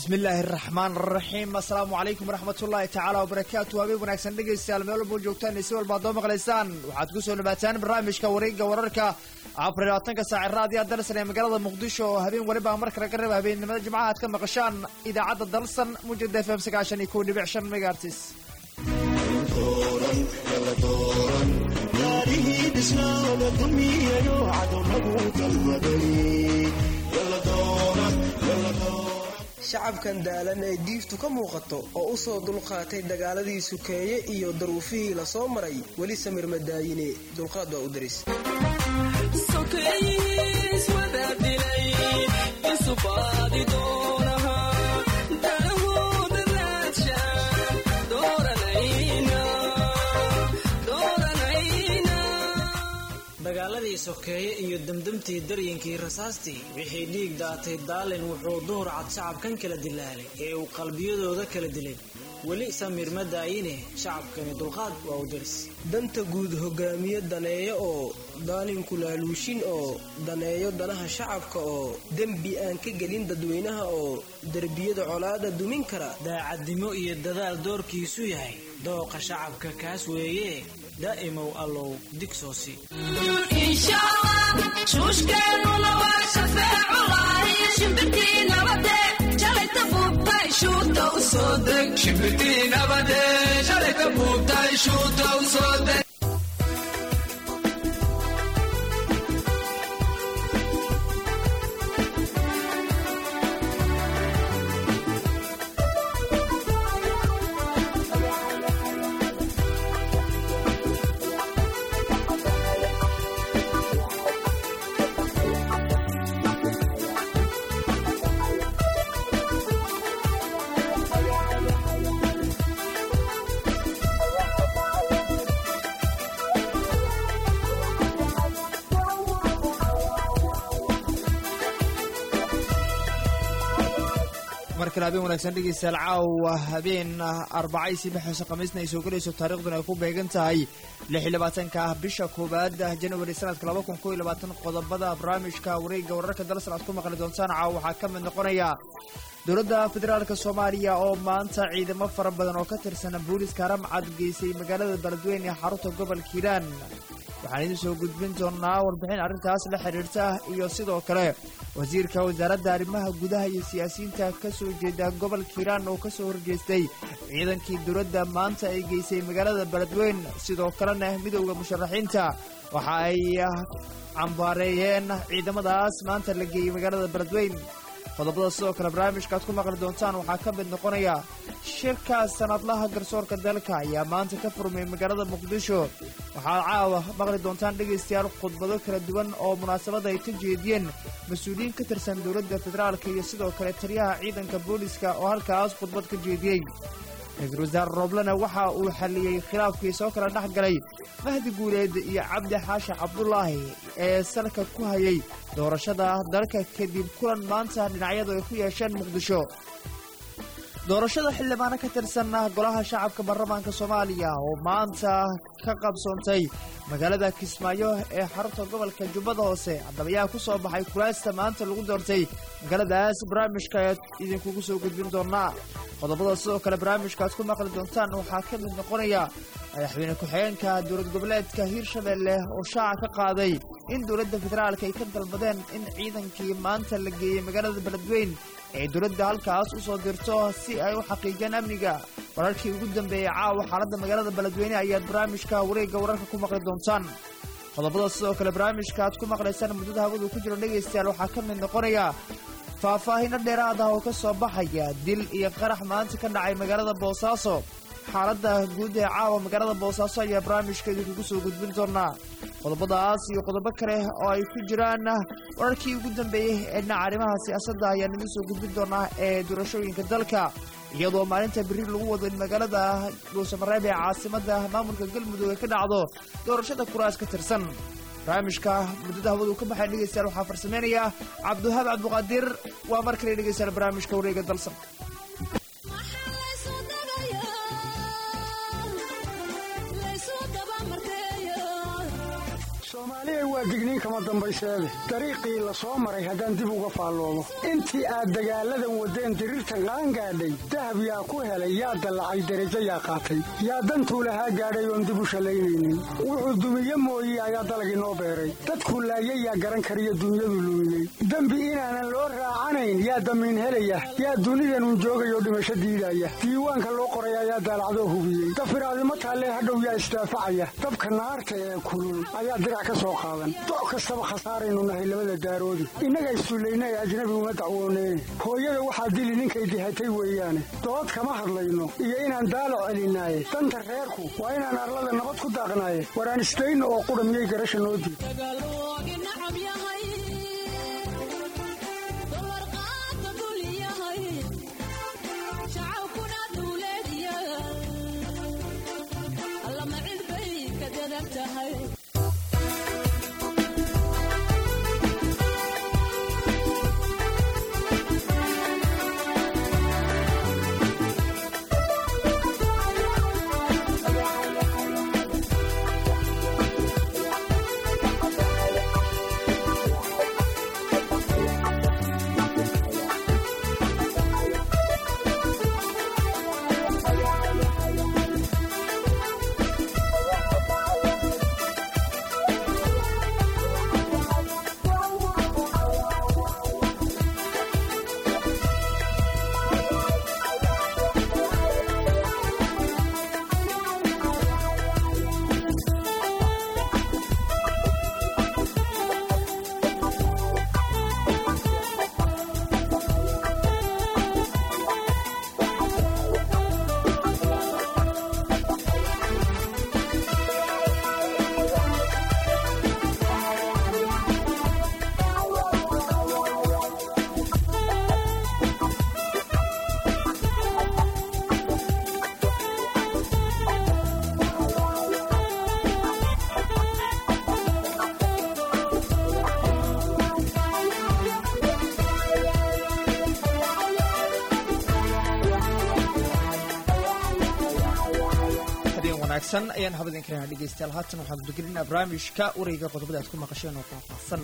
bismi illaahi araxmaan araxiim assalaamu calaykum waraxmat ullaahi tacaala wabarakaatu habeen wanaagsan dhegaystayaal meel walboo joogtaan si walba ad doo maqlaysaan waxaad ku soo dhawaataan barnaamijka wareegga wararka afar iyo labaatanka saaci raadiya dalsan ee magaalada muqdisho oo habeen weliba marka laga reeba habeennimada jimcaha aad ka maqashaan idaacadda dalsan mujada f m sagaashan iyo kow dhibic shan megaartis shacabkan daalan ee diiftu ka muuqato oo u soo dulqaatay dagaaladii sukeeye iyo daruufihii la soo maray weli samir madaayine dulqaad waa u daris dagaaladii sokeeye iyo demdemtii daryinkii rasaastii wixii dhiig daatay daalin wuxuu duhur cad shacabkan kala dilaalay ee uu qalbiyadooda kala dilay weli samir ma daayine shacabkani dulqaad waa u daris danta guud hogaamiye daneeyo oo daalinku laaluushin oo daneeyo danaha shacabka oo dembi aan ka gelin dadweynaha oo derbiyada colaada dumin kara daacadnimo iyo dadaal doorkiisu yahay dooqa shacabka kaas weeye daa'imow allow digsoosi shuushkeennuna waa shafeeculaay shimbirtii nabade shalayta buubtay shuuta u soo deg shimbirtii nabade shalayta buubtay shuuta u soo deg mar kale habeen wanaagsan dhegaystayaal caawa habeen arbacaysi bixayso khamiisna ay soo gelayso taariikhduna ay ku beegan tahay lix iyo labaatanka ah bisha koowaad janwari sanadka laba kun koo iyo labaatan qodobada barnaamijka wareegga wararka dalsan aad ku maqli doontaan caawa waxaa ka mid noqonaya dowladda federaalka soomaaliya oo maanta ciidamo fara badan oo ka tirsan booliiska ramcad geysay magaalada beledweyne ee xarunta gobolka hiiraan waxaan idiin soo gudbin doonaa warbixin arrintaas la xidhiirta iyo sidoo kale wasiirka wasaaradda arrimaha gudaha iyo siyaasiyiinta ka soo jeeda gobolka hiiraan oo ka soo horjeestay ciidankii dowladda maanta ay geysay magaalada beledweyn sidoo kalena midowda musharaxiinta waxa ay cambaareeyeen ciidamadaas maanta la geeyey magaalada beledweyn qodobada sidoo kale barnaamijka aad ku maqli doontaan waxaa ka mid noqonaya shirka sanadlaha garsoorka dalka ayaa maanta ka furmay magaalada muqdisho waxaad caawa maqli doontaan dhegaystayaal khudbado kala duwan oo munaasabada ay ka jeediyeen mas-uuliyiin ka tirsan dowladda federaalka iyo sidoo kale taliyaha ciidanka booliska oo halkaas khudbad ka jeediyey ra-iisul wasaare rooblena waxa uu xalliyey khilaafkii soo kala dhex galay mahdi guuleed iyo cabdi xaashi cabdulaahi ee salka ku hayay doorashada dalka kadib kulan maanta dhinacyadu ay ku yeesheen muqdisho doorashada xildhibaano ka tirsan golaha shacabka baarlamaanka soomaaliya oo maanta ka qabsoontay magaalada kismaayo ee xarunta gobolka jubbada hoose haddaba ayaa ku soo baxay kulaasta maanta lagu doortay magaaladaas barnaamijka ayaad idinkugu soo gudbin doonaa qodobada sidoo kale barnaamijka aad ku maqli doontaan waxaa ka mid noqonaya madaxweyne ku-xigeenka dowlad goboleedka hiirshabelle oo shaaca ka qaaday in dowladda federaalka ay ka dalbadeen in ciidankii maanta la geeyey magaalada beledweyn ay dowladda halkaas u soo dirto si ay u xaqiijiyaan amniga wararkii ugu dambeeyey caawa xaaladda magaalada beledweyne ayaad barnaamijka wareegga wararka ku maqli doontaan qodobada sidoo kale barnaamijka aad ku maqlaysaan muddada hawadu ku jiro dhegaystayaal waxaa ka mid noqonaya faahfaahinno dheeraad ah oo ka soo baxaya dil iyo qarax maanta ka dhacay magaalada boosaaso xaaladda guud ee caawa magaalada boosaaso ayaa barnaamijka idinkugu soo gudbin doonaa qodobadaas iyo qodobo kale oo ay ku jiraan wararkii ugu dambeeyey ee dhinaca arrimaha siyaasadda ayaan idin soo gudbin doonaa ee doorashooyinka dalka iyadoo maalinta biri lagu wado in magaalada dhuusamareeb ee caasimadda maamulka galmudug ay ka dhacdo doorashada kuraas ka tirsan barnaamijka muddada hawadu ka baxay dhegeystayaal waxaa farsameynaya cabdiwahaab cabdiqaadir waa mar kale dhegeystayaal barnaamijka wareega dalsan soomaaliya waa digniin kama dambayseede dariiqii la soo maray haddaan dib uga faalloobo intii aad dagaalladan waddeen diriirtan qaangaadhay dahab yaa ku helay yaa dallacay derajo yaa qaatay yaa dantuu lahaa gaadhay oon dib u shallaynaynin wuxuu dumiye mooye ayaa dalagii noo beeray dadkuu laayay yaa garan kariyo dunyadu lumiyey dembi inaanan loo raacanayn yaa damiin helaya yaa dunidanun joogayoo dhimasho diidaya diiwaanka loo qoray ayaa daalacdoo hubiyey dafiraadimo taallee hadhow yaa isdaafacaya dabka naarta ee kulul ayaa dirac ka soo qaadan doc kastaba khasaaraynu nahay labada daaroodi innaga issullayna ee ajnabi uma dacwooneen hooyada waxaa dili ninkay dihatay weeyaane dood kama hadlayno iyo inaan daalac celinaaye danta reerku waa inaan arlada nabad ku daaqnaaye waraan isdayno oo qudha miyay garasha noo diid wanaagsan ayaan habadin karana dhegeystayaal haatan waxaan gudagelinaa barnaamijka warayga qodobada aad ku maqasheen oo faahfaahsan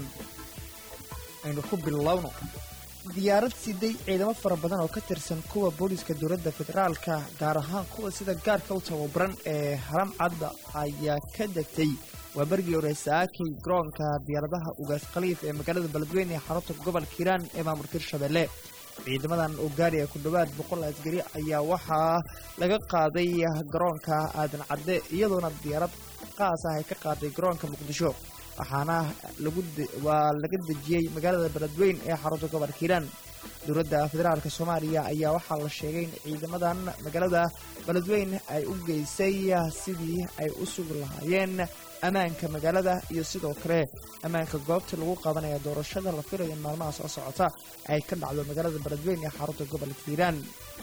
aynu ku bilowno diyaarad siday ciidamo fara badan oo ka tirsan kuwa booliska dowladda federaalka gaar ahaan kuwa sida gaarka u tababaran ee haram cadda ayaa ka degtay waa bergii hore saakay garoonka diyaaradaha ugaas khaliif ee magaalada beledweyne ee xarunta gobolka hiiraan ee maamulka hirshabelle ciidamadan oo gaariya ku dhowaad boqol asgari ayaa waxaa laga qaaday garoonka aadan cadde iyadoona diyaarad qaas ah ay ka qaaday garoonka muqdisho waxaana waa laga dejiyey magaalada beledweyn ee xarunta gobolka hiiraan dowladda federaalk soomaaliya ayaa waxaa la sheegay in ciidamadan magaalada beledweyn ay u geysay sidii ay u sugi lahaayeen ammaanka magaalada iyo sidoo kale ammaanka goobta lagu qabanaya doorashada la filayo in maalmaha soo socota ay ka dhacdo magaalada beledweyn ee xarunta gobolka hiiraan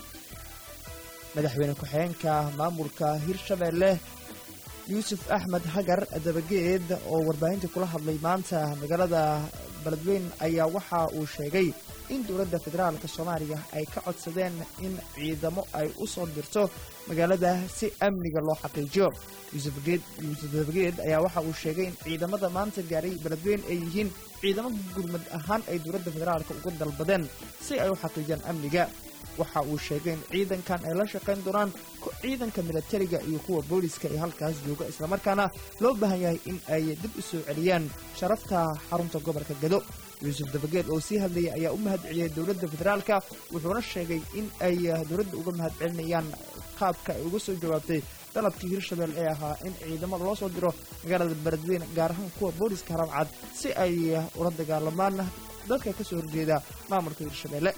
madaxweyne ku-xigeenka maamulka hirshabelle yuusuf axmed hagar dabageed oo warbaahinta kula hadlay maanta magaalada beledweyn ayaa waxa uu sheegay in dowladda federaalk soomaaliya ay ka codsadeen in ciidamo ay u soo dirto magaalada si amniga loo xaqiijiyo yuusuf dabageed ayaa waxa uu sheegay in ciidamada maanta gaaray beledweyn ay yihiin ciidamo gurmad ahaan ay dowladda federaalk uga dalbadeen si ay u xaqiijiyaan amniga waxa uu sheegay in ciidankan ay la shaqayn doonaan ciidanka milatariga iyo kuwa booliska ee halkaas jooga islamarkaana loo baahan yahay in ay dib u soo celiyaan sharafta xarunta gobolka gado yuusuf dabageed oo sii hadlayay ayaa u mahad celiyay dowladda federaalka wuxuuna sheegay in ay dowladda uga mahad celinayaan qaabka ay uga soo jawaabtay dalabkii hirshabelle ee ahaa in ciidamo loo soo diro magaalada beledweyne gaar ahaan kuwa booliska haramcad si ay ula dagaalamaan dadka ka soo horjeeda maamulka hirshabelle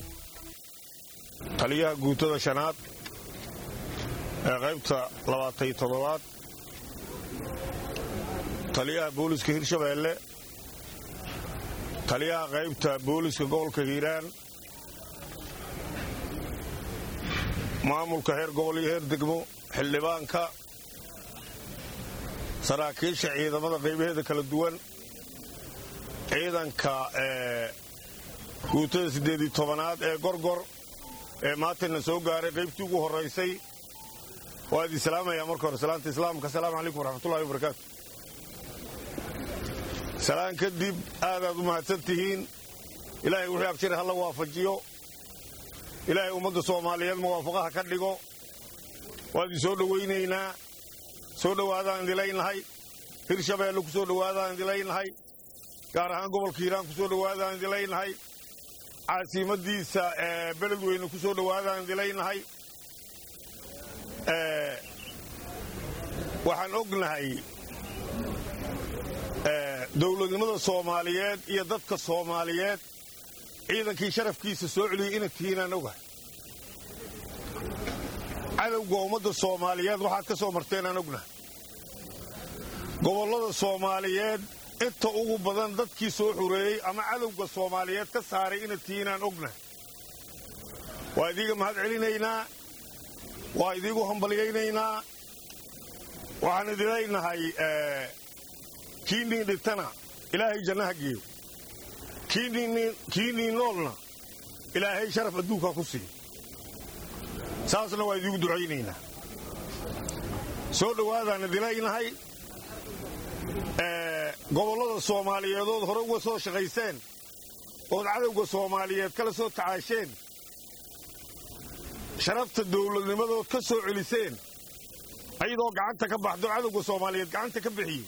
taliyaha guutada shanaad ee qaybta labaatay toddobaad taliyaha booliska hirshabeelle taliyaha qaybta booliska gobolka hiiraan maamulka heer gobol iyo heer degmo xildhibaanka saraakiisha ciidamada qaybaheeda kala duwan ciidanka guutada siddeedii tobanaad ee gorgor ee maantana soo gaaray qaybtii ugu horraysay waa idin salaamayaa marka hore salaanta islaamka asalaamu calaykum waraxmatullahi wabarakaatu salaan kadib aadaad u mahadsan tihiin ilaahay wixii abshir hala waafajiyo ilaahay ummadda soomaaliyeed muwaafaqaha ka dhigo waan idin soo dhowaynaynaa soo dhowaadaan idilaynahay hirshabeelle ku soo dhowaadaan idilaynahay gaar ahaan gobolka hiiraan ku soo dhowaadaan idilaynahay caasimadiisa beledweyne ku soo dhowaadaan idilaynahay waxaan ognahay dowladnimada soomaaliyeed iyo dadka soomaaliyeed ciidankii sharafkiisa soo celiyey inad tihiinaan ogahay cadowga ummadda soomaaliyeed waxaad ka soo marteenaan ognahay gobollada soomaaliyeed inta ugu badan dadkii soo xureeyey ama cadowga soomaaliyeed ka saaray inad tihiinaan ognahay waa idiiga mahad celinaynaa waa idiigu hambalyaynaynaa waxaan idinlaynahay kiinii dhintana ilaahay jannaha geeyo kiinii noolna ilaahay sharaf adduunkaa ku siiyo saasna waa idiigu ducaynaynaa soo dhowaadaan idilaynahay gobollada soomaaliyeedood hore uga soo shaqayseen ood cadowga soomaaliyeed kala soo tacaasheen sharafta dawladnimadood ka soo celiseen ayadoo gacanta ka baxdo cadowga soomaaliyeed gacanta ka bixiyey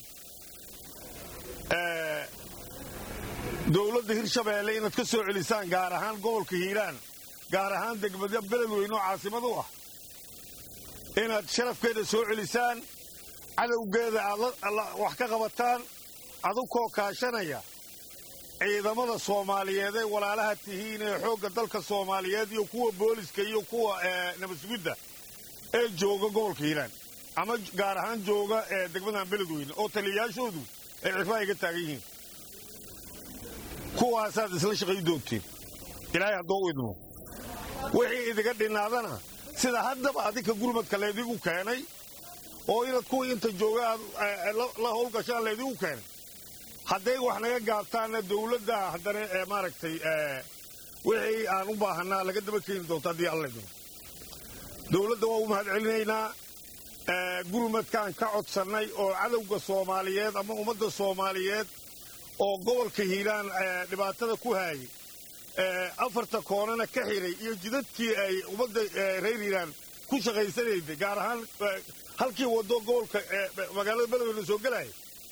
dowladda hirshabeelle inaad ka soo celisaan gaar ahaan gobolka hiiraan gaar ahaan degmada beledweyne oo caasimad u ah inaad sharafkeeda soo celisaan cadowgeeda aad wax ka qabataan adugkoo kaashanaya ciidamada soomaaliyeed ee walaalaha tihiin ee xoogga dalka soomaaliyeed iyo kuwa booliska iyo kuwa nabadsugidda ee jooga gobolka hiiraan ama gaar ahaan jooga degmadan beledweyne oo taliyayaashoodu ay cifaa iga taagan yihiin kuwaasaad isla shaqay doontiin ilaahay haddoo u idmo wixii idiga dhinaadana sida haddaba adinka gurmadka laydigu keenay oo inaad kuwii inta jooga aad la howlgashaan laydigu keenay hadday wax naga gaabtaanna dawladda haddana maaragtay wixii aan u baahanaa laga daba keeni doonto haddii alla idmo dawladda waa u mahad celinaynaa gurmadkaan ka codsannay oo cadowga soomaaliyeed ama ummadda soomaaliyeed oo gobolka hiiraan dhibaatada ku haayay afarta koonana ka xiray iyo jidadkii ay ummadda reer hiiraan ku shaqaysanayday gaar ahaan halkii waddo gobolka magaalada beledweyne soo gelaya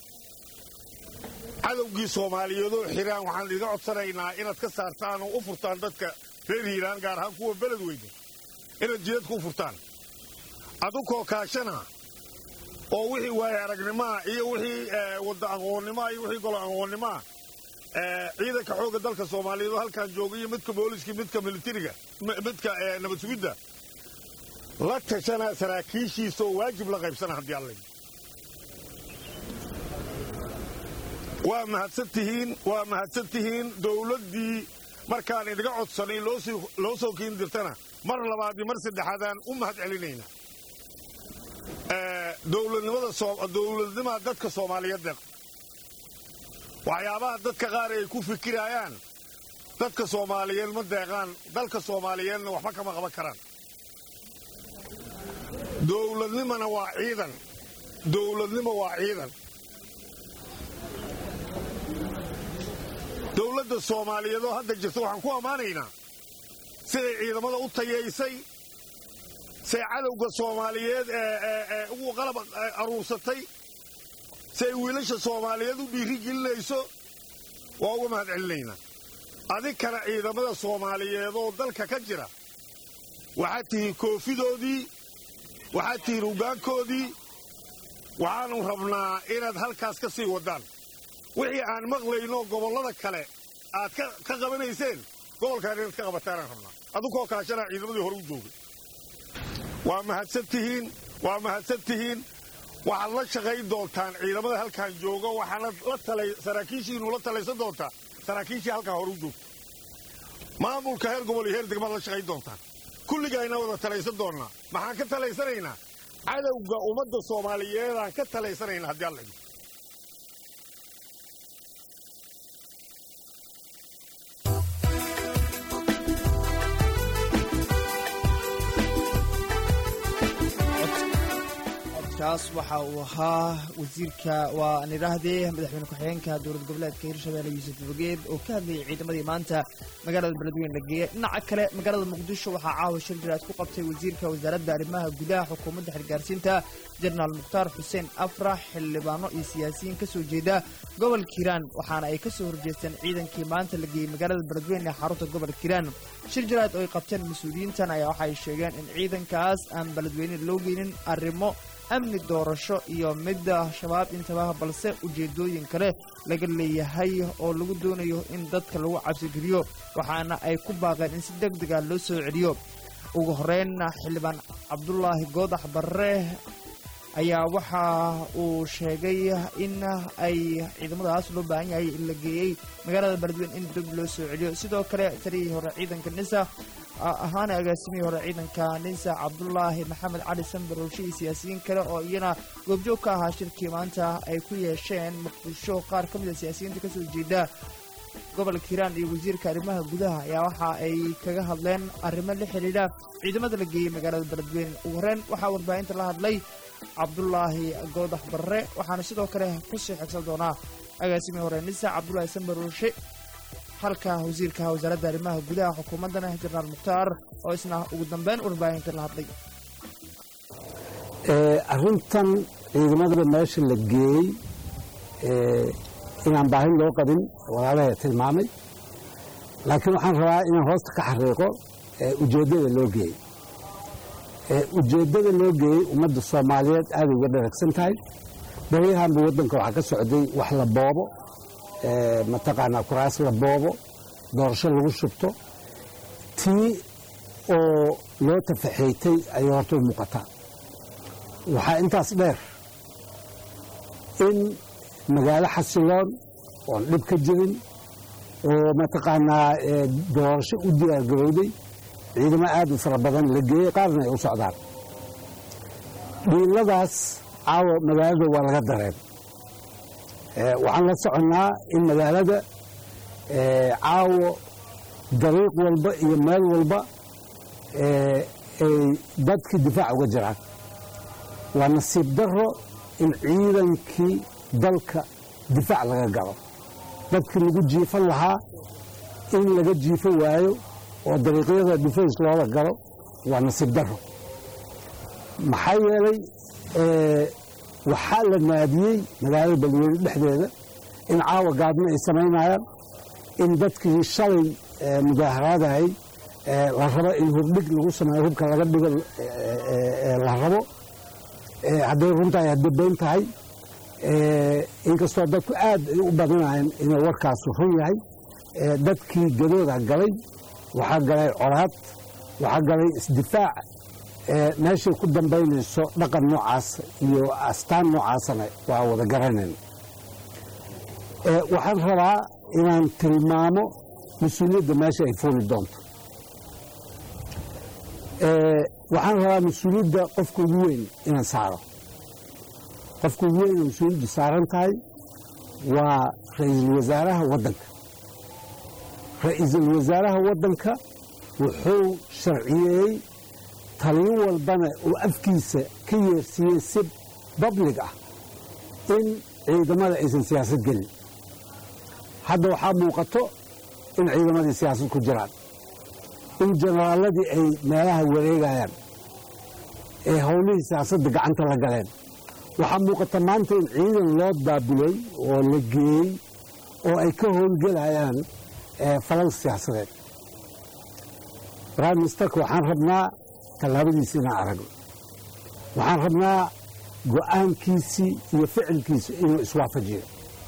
cadowgii soomaaliyeedoo xiraan waxaan idiga codsanaynaa inaad ka saartaan oo u furtaan dadka reer hiiraan gaar ahaan kuwa beledweyne inaad jidadka u furtaan adukoo kaashana oo wixii waaye aragnimaa iyo wixii wadda aqoonnimaa iyo wixii golo aqoonnimaa ciidanka xoogga dalka soomaaliyeed oo halkaan jooga iyo midka booliska midka militariga midka nabad sugidda la tashanaa saraakiishiisa oo waajib la qaybsana haddii allay waa mahadsan tihiin waa mahadsan tihiin dawladdii markaan idiga codsanay loo soo kiin dirtana mar labaad iyo mar saddexaadaan u mahad celinaynaa dowladnimaa dadka soomaaliyeed deeq waxyaabaha dadka qaar ay ku fikirayaan dadka soomaaliyeed ma deeqaan dalka soomaaliyeedna waxba kama qaban karaan dowladnimana waa ciidan dowladnimo waa ciidan dowladda soomaaliyeed oo hadda jirta waxaan ku ammaanaynaa siday ciidamada u tayaysay say cadowga soomaaliyeed ee ugu qalab aruursatay si ay wiilasha soomaaliyeed u dhiiri gelinayso waa uga mahad celinaynaa adinkana ciidamada soomaaliyeed oo dalka ka jira waxaad tihiin koofidoodii waxaad tihiin hoggaankoodii waxaanu rabnaa inaad halkaas ka sii waddaan wixii aan maqlayno gobollada kale aad ka qabanayseen gobolkaan inaad ka qabataanaan rabnaa adukoo kaashanaa ciidamadii hore u joogay waa mahadsan tihiin waa mahadsan tihiin waxaad la shaqayn doontaan ciidamada halkaan jooga waxaana la talay saraakiishiinu la talaysan doontaa saraakiishii halkaan hore u joogta maamulka heer gobol iyo heer degmaad la shaqayn doontaan kulligayna wada talaysan doonnaa maxaan ka talaysanaynaa cadowga ummadda soomaaliyeedaan ka talaysanaynaa haddii alla idin kaas waxa uu ahaa wasiirka waa aan idhaahdee madaxweyne ku-xigeenka dowlad goboleedka hirshabelle yuusuf bogeed oo ka hadlayay ciidamadii maanta magaalada beledweyne la geeyey dhinaca kale magaalada muqdisho waxaa caawa shir jiraad ku qabtay wasiirka wasaaradda arrimaha gudaha xukuumadda xilgaarsiinta jenaraal mukhtaar xuseen afrax xildhibaano iyo siyaasiyiin ka soo jeeda gobolka hiiraan waxaana ay ka soo horjeesteen ciidankii maanta la geeyey magaalada beledweyne ee xarunta gobolka hiiraan shir jiraad oo ay qabteen mas-uuliyiintan ayaa waxay sheegeen in ciidankaas aan beledweyne loo geynin arrimo amni doorasho iyo midda shabaab intaba balse ujeedooyin kale laga leeyahay oo lagu doonayo in dadka lagu cabsigeliyo waxaana ay ku baaqeen in si deg dega loo soo celiyo ugu horreynna xildhibaan cabdulaahi goodax barre ayaa waxa uu sheegay in ay ciidamadaas loo baahan yahay in la geeyey magaalada beledweyne in dib loo soo celiyo sidoo kale taliyihii hore ciidanka nisa ahaana agaasimihii hore ciidanka ninsa cabdulaahi maxamed cali sambarowshe iyo siyaasiyiin kale oo iyana goobjoog ka ahaa shirkii maanta ay ku yeesheen muqdisho qaar ka mid a siyaasiyiinta kasoo jeeda gobolka hiiraan iyo wasiirka arrimaha gudaha ayaa waxa ay kaga hadleen arrimo la xidhiidha ciidamada la geeyey magaalada beledweyne ugu horreyn waxaa warbaahinta la hadlay cabdulaahi goodax barre waxaana sidoo kale kusii xigsan doonaa agaasimihii hore nisa cabdulaahi sambarowshe halka wasiirka wasaaradda arrimaha gudaha xukuumaddana jenaraal mukhtaar oo isna ugu dambeyn warbaahinta la hadlay arrintan ciidamadaba meesha la geeyey inaan baahin loo qabin walaalaha tilmaamay laakiin waxaan rabaa inaan hoosta ka xariiqo ujeeddada loo geeyey ujeeddada loo geeyey ummadda soomaaliyeed aad uga dharagsan tahay baryahanba waddanka waxaa ka socday wax la boobo mataqaanaa kuraas la boobo doorasho lagu shubto tii oo loo tafaxeeytay ayay horta u muuqataa waxaa intaas dheer in magaalo xasiloon oon dhib ka jirin oo mataqaanaa doorasho u diyaargarowday ciidamo aad u fara badan la geeyey qaarna ay u socdaan dhiiladaas caawa magaalada waa laga dareen waxaan la soconnaa in magaalada caawo dariiq walba iyo meel walba ay dadkii difaac uga jiraan waa nasiib daro in ciidankii dalka difaac laga galo dadkii lagu jiifan lahaa in laga jiifo waayo oo dariiqyada defense loola galo waa nasiib daro maxaa yeelay waxaa la naadiyey magaalada beledweyne dhexdeeda in caawa gaadmo ay samaynayaan in dadkii shalay mudaaharaadahay la rabo in hubdhig lagu sameeyo hubka laga dhigo la rabo hadday runtahay hadday been tahay inkastoo dadku aad ay u badinayeen inuu warkaasu run yahay dadkii gadooda galay waxaa galay colaad waxaa galay isdifaac meeshay ku dambaynayso dhaqan noocaas iyo astaan noocaasana waa wada garanayna waxaan rabaa inaan tilmaamo mas-uuliyadda meesha ay fuuli doonto waxaan rabaa mas-uuliyadda qofka ugu weyn inaan saaro qofka ugu weyn oo mas-uuliyaddu saaran tahay waa ra-iisul wasaaraha waddanka ra-iisul wasaaraha waddanka wuxuu sharciyeeyey taliyo walbana uu afkiisa ka yeersiiyey si bablig ah in ciidamada aysan siyaasad gelin hadda waxaa muuqato in ciidamadii siyaasad ku jiraan in jenaraaladii ay meelaha wareegayaan ee howlihii siyaasadda gacanta la galeen waxaa muuqata maanta in ciidan loo daabulay oo la geeyey oo ay ka howlgelayaan falal siyaasadeed prime ministerka waxaan rabnaa tallaabadiisi inaan aragno waxaan rabnaa go'aankiisii iyo ficilkiisi inuu iswaafajiyo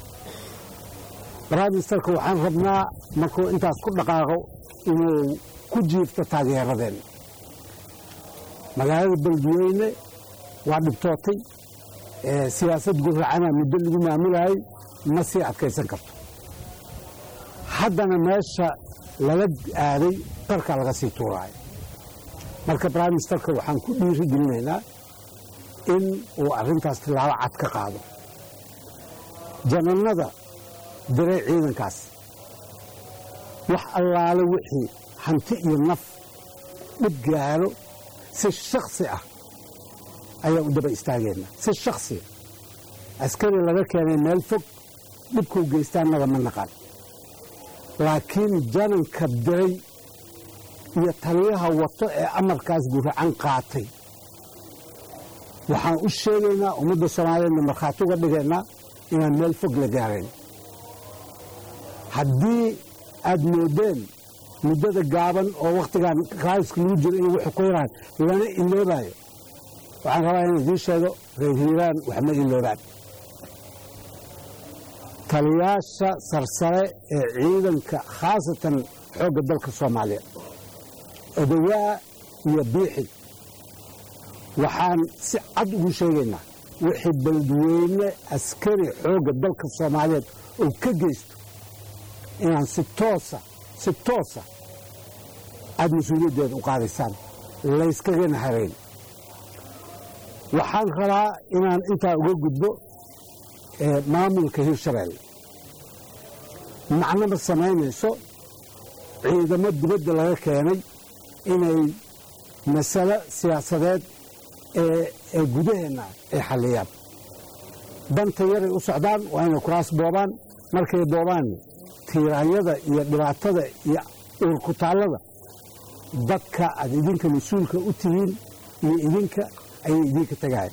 prime ministerka waxaan rabnaa markuu intaas ku dhaqaaqo inuu ku jiifto taageeradeenna magaalada beledweyne waa dhibtootay siyaasad guracana muddo lagu maamulayay ma sii adkaysan karto haddana meesha lala aaday qarkaa laga sii tuuraayo marka prime ministerka waxaan ku dhiiri gelinaynaa in uu arrintaas tilaabo cad ka qaado janannada diray ciidankaas wax allaale wixii hanti iyo naf dhib gaaro si shaksi ah ayaan u daba istaagayna si shaksiya askari laga keenay meel fog dhibkuu geystaa annaga ma naqaan laakiin jananka diray iyo taliyaha wato ee amarkaas guracan qaatay waxaan u sheegaynaa ummadda soomaaliyeedna markhaati uga dhigaynaa inaan meel fog la gaarayn haddii aad moodeen muddada gaaban oo wakhtigan raaiska lagu jiro inuu wuxuu ku yaraan lana iloobayo waxaan rabaa inaan idiin sheego reer hiiraan wax ma iloobaan taliyaasha sarsare ee ciidanka khaasatan xoogga dalka soomaaliya odawaa iyo biixi waxaan si cad ugu sheegaynaa wixii beledweyne askari xoogga dalka soomaaliyeed oo ka geysto inaan si toosa si toosa aada mas-uuliyaddeeda u qaadaysaan layskagana harayn waxaan rabaa inaan intaa uga gudbo maamulka hirshabeelle macno ma samaynayso ciidamo dibadda laga keenay inay masalo siyaasadeed ee gudaheenna ay xalliyaan danta yaray u socdaan waa inay kuraas boobaan markay boobaan tiiraanyada iyo dhibaatada iyo uurkutaallada dadka aad idinka mas-uulka u tihiin iyo idinka ayay idinka tagaayan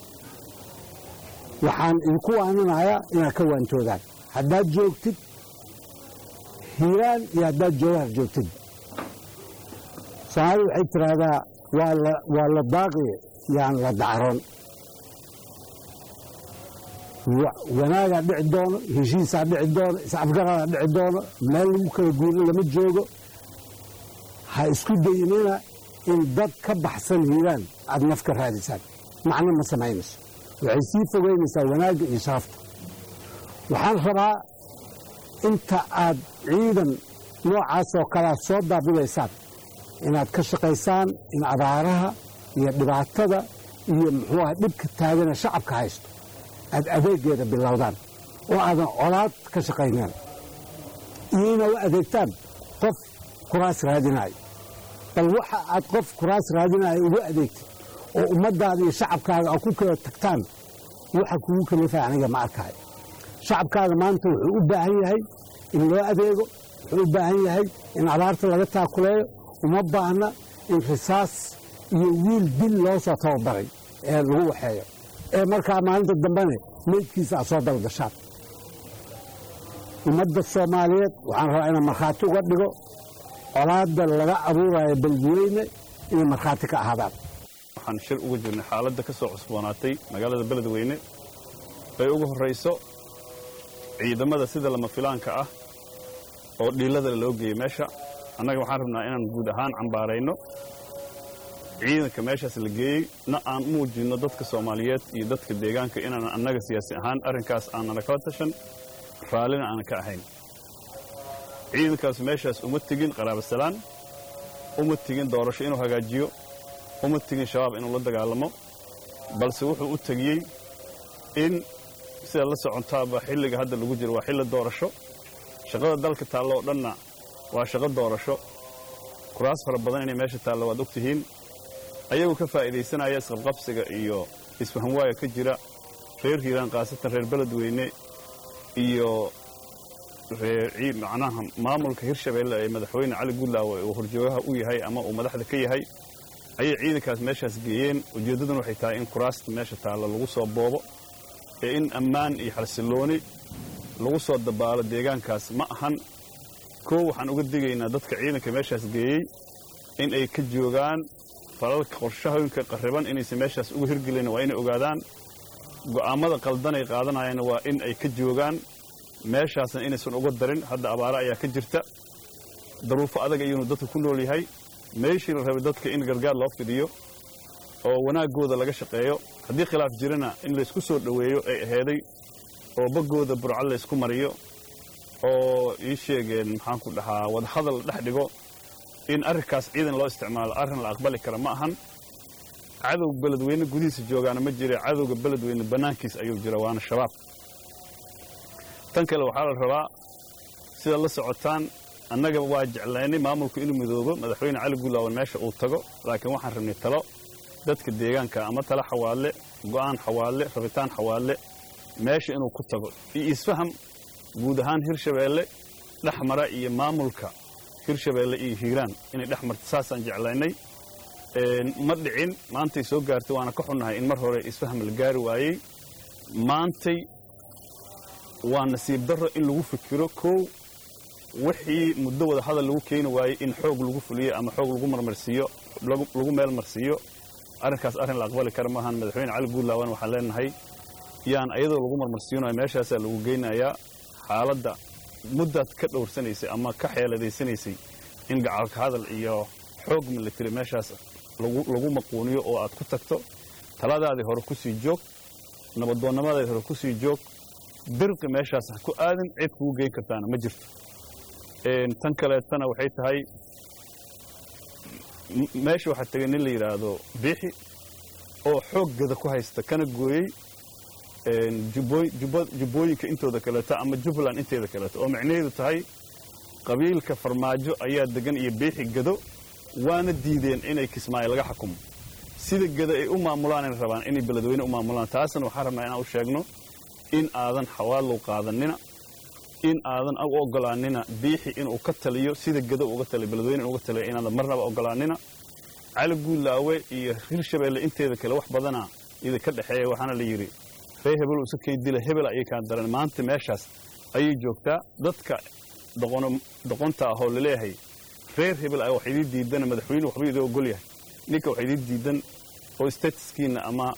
waxaan idinku waaninayaa inaad ka waantoodaan haddaad joogtid hiiraan iyo haddaad jawahar joogtid soomaalida waxay tidhaahdaa waa la daaqi yaan la dacroon wanaagaa dhici doono heshiisaa dhici doono is-afgaradaa dhici doono meel lagu kala guuro lama joogo ha isku dayinina in dad ka baxsan hiiraan aad naf ka raadisaan macno ma samaynayso waxay sii fogeynaysaa wanaagga iyo sharafta waxaan rabaa inta aad ciidan noocaasoo kalea soo daabilaysaan inaad ka shaqaysaan in abaaraha iyo dhibaatada iyo muxuuaha dhibka taagana shacabka haysto aad adeegeeda bilowdaan oo aadan colaad ka shaqayneen iyo inaad u adeegtaan qof kuraas raadinaayo bal waxa aad qof kuraas raadinaayo ugu adeegtid oo ummaddaada iyo shacabkaaga aad ku kala tagtaan waxa kugu kalifaa aniga ma arkaayo shacabkaaga maanta wuxuu u baahan yahay in loo adeego wuxuu u baahan yahay in abaarta laga taakuleeyo uma baahna in risaas iyo wiil dil loo soo tababaray ee lagu waxeeyo ee markaa maalinta dambene meydkiisa aad soo dalgashaan ummadda soomaaliyeed waxaan rabaa inaan markhaati uga dhigo colaadda laga abuurayo beledweyne inay markhaati ka ahaadaan waxaan shir uga jirnay xaaladda ka soo cusboonaatay magaalada beledweyne bay ugu horrayso ciidamada sida lama filaanka ah oo dhiillada loo geeyey meesha annaga waxaan rabnaa inaan guud ahaan cambaarayno ciidanka meeshaas la geeyey na aan u muujinno dadka soomaaliyeed iyo dadka deegaanka inaan annaga siyaasi ahaan arrinkaas aanana kala tashan raallina aanan ka ahayn ciidankaas meeshaas uma tegin qaraabasalaan uma tegin doorasho inuu hagaajiyo uma tegin shabaab inuu la dagaalamo balse wuxuu u tegiyey in sida la socontaaba xilliga hadda lagu jiro waa xilli doorasho shaqada dalka taallo oo dhanna waa shaqo doorasho kuraas fara badan inay meesha taallo waad og tihiin ayagoo ka faa'iidaysanaya isqabqabsiga iyo isfahamwaaya ka jira reer hiiraan khaasatan reer beledweyne iyo macnaha maamulka hirshabeelle ee madaxweyne cali guudlaawe uu horjoogaha u yahay ama uu madaxda ka yahay ayay ciidankaas meeshaas geeyeen ujeeddaduna waxay tahay in kuraasta meesha taallo lagu soo boobo ee in ammaan iyo xalsillooni lagu soo dabaalo deegaankaas ma ahan koo waxaan uga digaynaa dadka ciidanka meeshaas geeyey in ay ka joogaan falalka qorshahooyinka qarriban inaysan meeshaas uga hirgelin waa inay ogaadaan go'aammada qaldanay qaadanayana waa in ay ka joogaan meeshaasna inaysan uga darin hadda abaare ayaa ka jirta daruufo adag ayuunu dadka ku nool yahay meeshii la rabay dadka in gargaar loo fidiyo oo wanaaggooda laga shaqeeyo haddii khilaaf jirana in laysku soo dhoweeyo ay aheeday oo baggooda burcad laysku mariyo oo ii sheegeen maxaan ku dhahaa wadahadal dhex dhigo in arrinkaas ciidan loo isticmaalo arrin la aqbali kara ma ahan cadowga beledweyne gudihiisa joogaana ma jira cadowga beledweyne bannaankiis ayuu jira waana shabaab tan kale waxaa la rabaa sida la socotaan annaga waa jeclaynay maamulku inuu midoobo madaxweyne cali guulaawan meesha uu tago laakiin waxaan rabnay talo dadka deegaanka ama tala xawaadle go'aan xawaadle rabitaan xawaadle meesha inuu ku tago iyo isfaham guud ahaan hirshabeelle dhex mara iyo maamulka hirshabeelle iyo hiiraan inay dhex marto saasaan jeclaynay ma dhicin maantay soo gaartay waana ka xunnahay in mar hore isfaham la gaari waayey maantay waa nasiib darro in lagu fikiro kow wixii muddo wada hadal lagu keeni waayey in xoog lagu fuliyo ama xoog lagu marmarsiiyo lagu meel marsiiyo arrinkaas arrin la aqbali kara maahan madaxweyne cali guudlaawan waxaan leenahay yaan ayadoo lagu marmarsiinayo meeshaasaa lagu geynayaa xaaladda muddaad ka dhowrsanaysay ama ka xeeladaysanaysay in gacalka hadal iyo xoog military meeshaas lagu maquuniyo oo aad ku tagto taladaadii hore ku sii joog nabadoonnimadaadii hore ku sii joog dirqi meeshaas ha ku aadin cid kugu geyn kartaana ma jirto tan kaleetana waxay tahay meesha waxaa tegay nin la yidhaahdo biixi oo xooggada ku haysta kana gooyey jubbooyinka intooda kaleeto ama jubbaland inteeda kaleeto oo micnaheedu tahay qabiilka farmaajo ayaa degan iyo biixi gado waana diideen inay kismaayo laga xukumo sida gada ay u maamulaanay rabaan inay beledweyne u maamulaan taasna waxaan rabnaa inaan u sheegno in aadan xawaadlow qaadanina in aadan u ogolaanina biixi inuu ka taliyo sida gado uga taliyo beledweyne inuga taliyo inaadan marnaba ogolaanina cali guulaawe iyo hirshabeelle inteeda kale wax badana idinka dhexeeya waxaana la yidhi ree hebel isa kay dila hebel ayay kaan daran maanta meeshaas ayay joogtaa dadka doqonta ahoo laleeyahay reer hebel a wax idii diidana madaxweyne waxba idin ogol yahay ninka wax idii diidan oo statuskiinna ama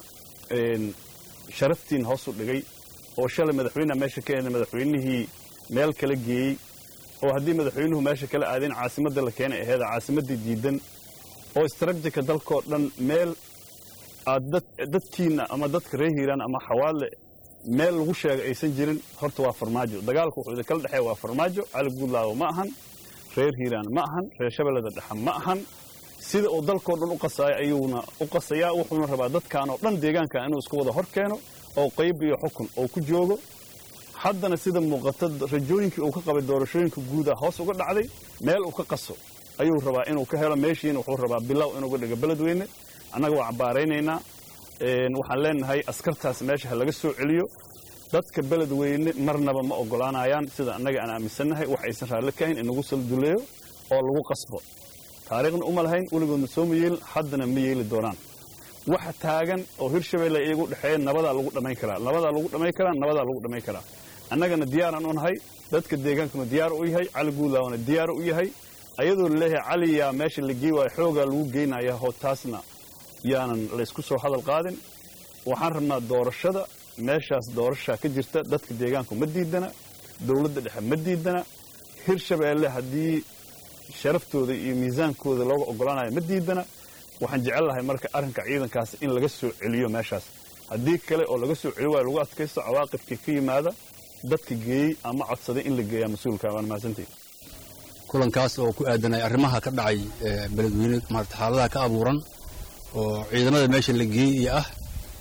sharaftiinna hoos u dhigay oo shalay madaxweyneha meesha ka eeda madaxweynihii meel kala geeyey oo haddii madaxweynuhu meesha kala aadeen caasimadda la keenay aheeda caasimaddii diidan oo istraatijika dalkoo dhan meel aad dadkiinna ama dadka reer hiiraan ama xawaadle meel lagu sheega aysan jirin horta waa farmaajo dagaalku wuxuu idinkala dhexeeya waa farmaajo cali guudlaawo ma ahan reer hiiraan ma ahan reer shabeellada dhexe ma ahan sida uu dalkoo dhan u qasaayo ayuuna u qasayaa wuxuuna rabaa dadkan oo dhan deegaankan inuu isku wada hor keeno oo qayb iyo xukun oo ku joogo haddana sida muuqata rajooyinkii uu ka qabay doorashooyinka guuda hoos uga dhacday meel uu ka qaso ayuu rabaa inuu ka helo meeshiina wuxuu rabaa bilow inuuga dhigo beledweyne annaga waa cabbaaraynaynaa waxaan leenahay askartaas meesha ha laga soo celiyo dadka beledweyne marnaba ma ogolaanayaan sida annaga aan aaminsannahay wax aysan raalli ka hayn in lagu salduleeyo oo lagu qasbo taariikhna uma lahayn weligoodna soo ma yeelin haddana ma yeeli doonaan waxa taagan oo hirshabeelle iyagu dhexeeya nabadaa lagu dhammayn karaa nabadaa lagu dhammayn karaa nabadaa lagu dhammayn karaa annagana diyaaraan u nahay dadka deegaankuna diyaar u yahay cali guulaawna diyaar u yahay ayadoo laleeyahay cali yaa meesha la gey waayo xoogaa lagu geynaya hoo taasna yaanan laysku soo hadal qaadin waxaan rabnaa doorashada meeshaas doorashaa ka jirta dadka deegaanku ma diidana dowladda dhexe ma diidana hirshabeelle haddii sharaftooda iyo miisaankooda looga oggolaanayo ma diidana waxaan jecel lahay marka arrinka ciidankaas in laga soo celiyo meeshaas haddii kale oo laga soo celi waayo lagu adkaysto cawaaqibkii ka yimaada dadka geeyey ama codsaday in la geeyaa mas-uulka waan mahadsantahi kulankaas oo ku aadanay arrimaha ka dhacay beledweyne maarata xaaladaha ka abuuran oo ciidamada meesha la geeyey iyo ah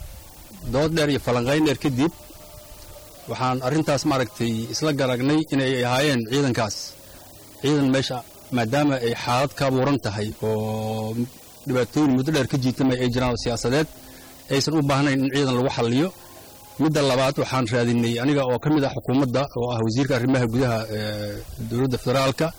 dood dheer iyo falanqayn dheer kadib waxaan arrintaas maaragtay isla garagnay inay ahaayeen ciidankaas ciidan meesha maadaama ay xaalad ka abuuran tahay oo dhibaatooyin muddo dheer ka jiitamay ay jiraan oo siyaasadeed aysan u baahnayn in ciidan lagu xalliyo midda labaad waxaan raadinay aniga oo ka mid ah xukuumadda oo ah wasiirka arrimaha gudaha ee dowladda federaalka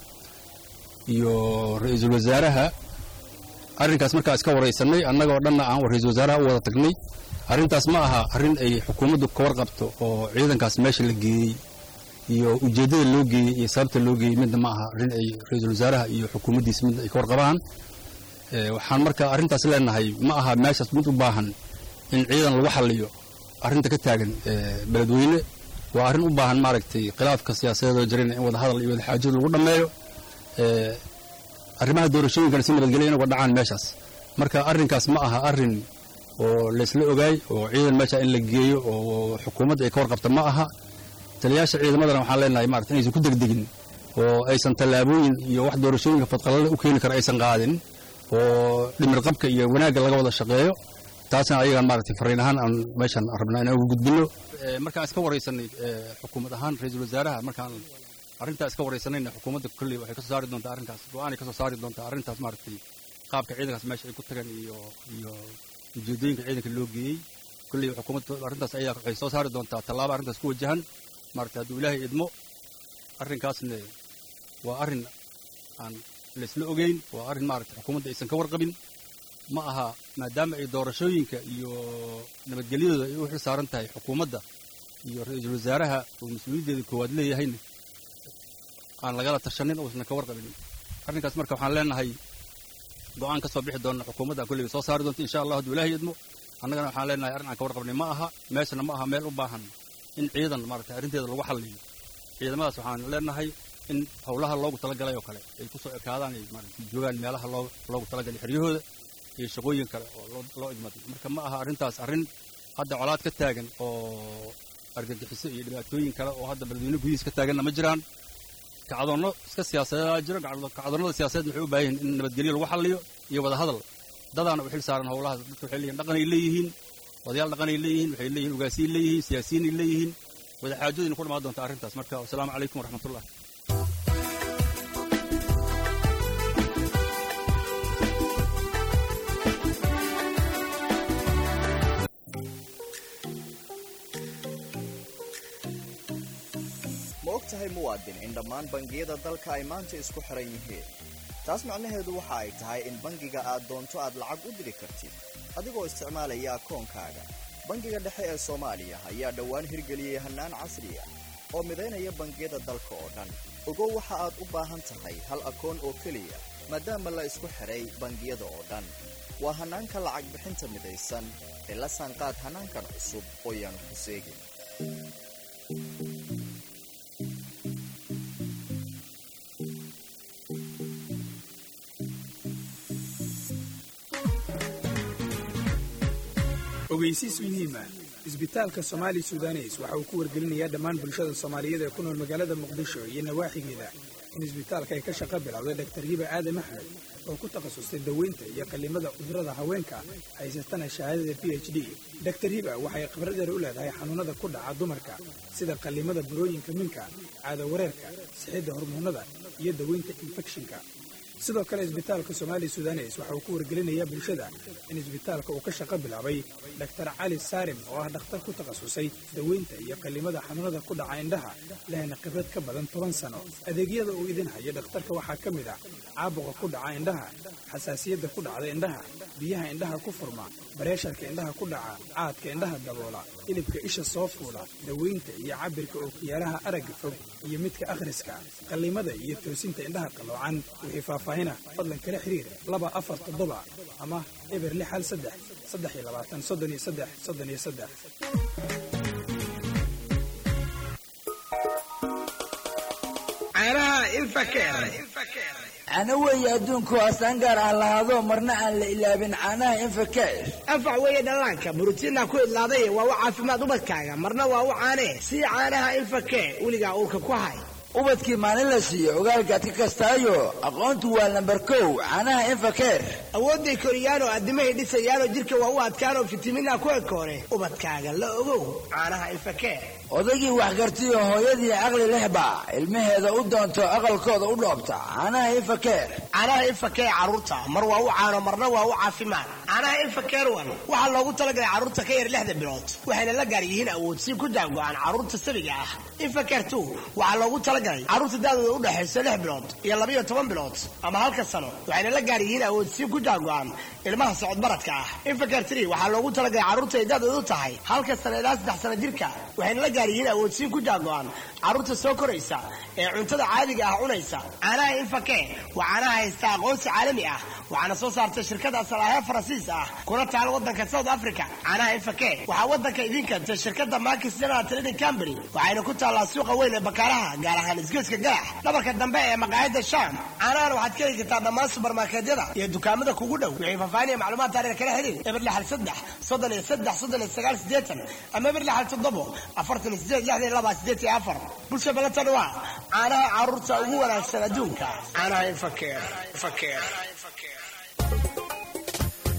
iyo ra-iisul wasaaraha arrinkaas markaa iska waraysanay annagoo dhanna aan ra-iisul wasaaraha u wada tagnay arrintaas ma aha arrin ay xukuumaddu ka warqabto oo ciidankaas meesha la geeyey iyo ujeeddada loo geeyey iyo sababta loo geeyey midna ma aha arrin ay ra-iisul wasaaraha iyo xukuumaddiisa midna ay ka warqabaan waxaan marka arrintaas leenahay ma aha meeshaas mid u baahan in ciidan lagu xalliyo arrinta ka taagan beledweyne waa arrin u baahan maaragtay khilaafka siyaasadeedoo jirana in wada hadal iyo wada xaajada lagu dhammeeyo arrimaha doorashooyinkana si nabadgelya in uga dhacaan meeshaas marka arrinkaas ma aha arrin oo laysla ogaay oo ciidan meesha in la geeyo oo xukuumadda ay ka warqabta ma aha taliyaasha ciidamadana waxaan leenahay maarata inaysan ku degdegin oo aysan tallaabooyin iyo wax doorashooyinka fadqalada u keeni kara aysan qaadin oo dhimir qabka iyo wanaagga laga wada shaqeeyo taasna ayagaan maaragtay fariin ahaan aan meeshan rabnaa inaan ugu gudbino markaan iska waraysanay xukuumad ahaan ra-iisul wasaaraha markaan arrintaa iska waraysanayna xukuumadda kolley waxay ka soo saari doontaa arrinkaas go-aanay ka soo saari doontaa arrintaas maaragtay qaabka ciidankaas meesha ay ku tagan iyo iyo ujeeddooyinka ciidanka loo geeyey kolley xukuumadda arrintaas ayaa waxay soo saari doontaa tallaabo arrintaas ku wajahan maarata hadduu ilaahay idmo arrinkaasna waa arrin aan laysla ogeyn waa arrin maarata xukuumadda aysan ka warqabin ma aha maadaama ay doorashooyinka iyo nabadgelyadooda ay u xil saaran tahay xukuumadda iyo ra-iisul wasaaraha uu mas-uuliyaddeeda koowaad leeyahayna aan lagala tashanin uusan ka warqabin arrinkaas marka waxaan leenahay go'aan ka soo bixi doona xukuumadda kolleyba soo saari doonta insha allah hadduu ilaahay idmo annagana waxaan leenahay arrin aan ka warqabnay ma aha meeshana ma aha meel u baahan in ciidan maarata arrinteeda lagu xalliyo ciidamadaas waxaan leenahay in howlaha loogu talagalay oo kale ay ku soo ekaadaan ay maarata joogaan meelaha loo loogu talagalay xeryahooda iyo shaqooyin kale oo loo loo idmaday marka ma aha arrintaas arrin hadda colaad ka taagan oo argagixiso iyo dhibaatooyin kale oo hadda beledweyne gudihiis ka taaganna ma jiraan kacdoonno iska siyaasadeedaa jiro kacdoonnada siyaasadeed waxay u baahan yihin in nabadgelyo lagu xalliyo iyo wada hadal dadaana u xil saaran howlahaas dadka waxay leeyihin dhaqanay leeyihiin odayaal dhaqanay leeyihiin waxay leeyihin ugaasiyay leeyihiin siyaasiyiinay leeyihiin wada xaajoodyina ku dhamaan doonta arrintaas marka wasalaamu calaykum waraxmatullah ma og tahay muwaadin in dhammaan bangiyada dalka ay maanta isku xiran yihiin taas macnaheedu waxa ay tahay in bangiga aad doonto aad lacag u diri kartid adigoo isticmaalaya akoonkaaga bangiga dhexe ee soomaaliya ayaa dhowaan hirgeliyey hannaan casri ah oo midaynaya bangiyada dalka oo dhan ogow waxa aad u baahan tahay hal akoon oo keliya maadaama la isku xidhay bangiyada oo dhan waa hannaanka lacag bixinta midaysan ee la saanqaad hannaankan cusub oo yaanu ku seegin ogeysiis muhiima isbitaalka somaali sudanes waxa uu ku wargelinayaa dhammaan bulshada soomaaliyeed ee ku nool magaalada muqdisho iyo nawaaxigeeda in isbitaalka ay ka shaqo bilowday dhaktar hiba aadam axmed oo ku takhasustay daweynta iyo qallimada cudurrada haweenka haysatana shahaadada b h d daktar hiba waxay khibradeeda u leedahay xanuunnada ku dhaca dumarka sida qallimada burooyinka minka caado wareerka sixidda hormoonnada iyo daweynta infekshinka sidoo kale isbitaalka somaali sudanes waxa uu ku wargelinayaa bulshada in isbitaalka uu ka shaqo bilaabay daktar cali saarim oo ah dhakhtar ku takhasusay daweynta iyo qallimada xanuunada ku dhaca indhaha lehna khibrad ka badan toban sano adeegyada uu idin haya dhakhtarka waxaa ka mid ah caabuqa ku dhaca indhaha xasaasiyadda ku dhacda indhaha biyaha indhaha ku furma bareesharka indhaha ku dhaca caadka indhaha daboola hilibka isha soo fuula daweynta iyo cabirka ookiyaalaha aragga fog iyo midka akhriska qallimada iyo toosinta indhaha qalloocan wixii faahfaahina fadlan kala xiriir laba afar toddoba ama eber lix hal saddex saddex iyo labaatan soddon iyo saddex soddon iyo saddex caanaha ilfakeer cana weeye adduunku astaan gaar ah lahaado marna aan la ilaabin caanaha infakeer anfac weeye dhallaanka borotiinna ku idlaaday waa u caafimaad ubadkaaga marna waa u caanee sii caanaha ilfakeer weligaa uurka ku hay ubadkii maalin la siiyo ogaalkaad ka kastaayo aqoontu waa lambar kow caanaha infakeer awoodday koriyaanoo addimahay dhisayaanoo jidhka waa u adkaanoo fitamiinaa ku ekoore ubadkaaga la ogow caanaha ilfakeer odaygii waxgartiyo hooyadii caqli lehba ilmaheeda u doonto aqalkooda u dhoobta caanaha infakeer caanaha infakeer carruurta mar waa u caano marna waa u caafimaad caanaha infakeer wan waxaa loogu talagalay carruurta ka yar lixda bilood waxayna la gaar yihiin awoodsiin ku jaango-aan carruurta sabiga ah infakeer tu waxaa loogu talagalay carruurta daadooda u dhexayso lix bilood iyo labayo toban bilood ama halka sano waxayna la gaar yihiin awoodsiin ku jaango-aan ilmaha socodbaradka ah infakeer tri waxaa loogu talagalay carruurta ay daadoodu tahay halka sano ilaa saddex sano jirka waxayna la gaar yihiin awoodsiin ku jaango-aan carruurta soo koraysa ee cuntada caadiga ah cunaysa caanaha infake waa caanaha haysta aqoonsi caalami ah waxaana soo saartay shirkada salaahe faransiis ah kuna taal wadanka south africa caanaha infake waxaa wadanka idiin keentay shirkada makis general trading company waxayna ku taallaa suuqa weyn ee bakaaraha gaar ahaan isgoyska galax dhabarka dambe ee maqaayada sham caanahan waxaad ka heli kartaa dhammaan subarmarkeedyada iyo dukaamada kugu dhow wixii faahfaahin iyo macluumaad taariir kala xiriir eber lixal saddex soddon iyo saddex soddon iyo sagaal sideetan ama eber lixal toddobo afartan iyo sideed lixdan iyo laba sideed iyo afar bulsha balatan waa caanaha carruurta ugu wanaagsan adduunka caanaha infakeer infakeer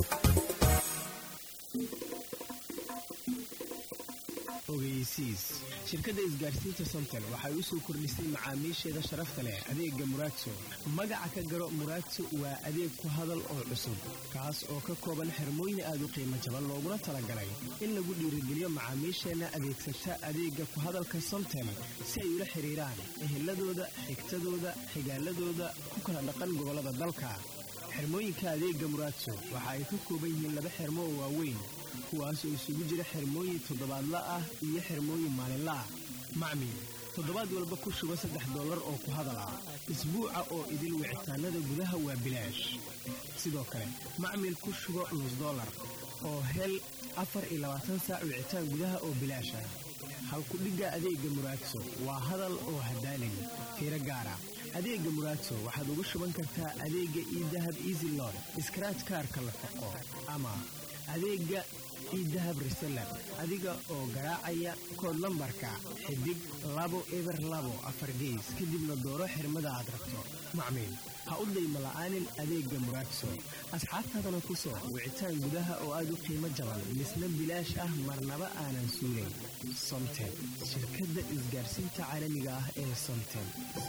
ogeysiis shirkadda isgaarsiinta somtel waxay u soo kordhisay macaamiisheeda sharafta leh adeega muraadso magaca ka garo muraadso waa adeeg ku hadal oo cusub kaas oo ka kooban xirmooyin aad u qiimo jaban looguna talagalay in lagu dhiirigeliyo macaamiisheenna adeegsata adeega ku hadalka somtel si ay ula xiriiraan eheladooda xigtadooda xigaaladooda ku kala dhaqan gobollada dalka xirmooyinka adeega muraadso waxa ay ka kooban yihiin laba xirmo oo waaweyn kuwaas oo isugu jira xirmooyin toddobaadla ah iyo xirmooyin maalinla ah macmiil toddobaad walba ku shuba saddex dollar oo ku hadal ah isbuuca oo idil wicitaanada gudaha waa bilaash sidoo kale macmiil ku shubo nus dollar oo hel afar iyo labaatan saac wicitaan gudaha oo bilaash ah halkudhigga adeega muraadso waa hadal oo hadaalin fiiro gaara adeega muraadso waxaad ugu shuban kartaa adeega iidahab easy lord iskaraaj kaarka la foqo ama adeega iidahab reseller adiga oo garaacaya kood lambarka xidig labo eber labo afar gees kadibna dooro xirmada aad rabto macmiil ha u dayma la'aanin adeega muraadso asxaabtaadana ku soo wicitaan gudaha oo aad u qiimo jaban misna bilaash ah marnaba aanan suulayn somtel shirkadda isgaarsiinta caalamiga ah ee somtel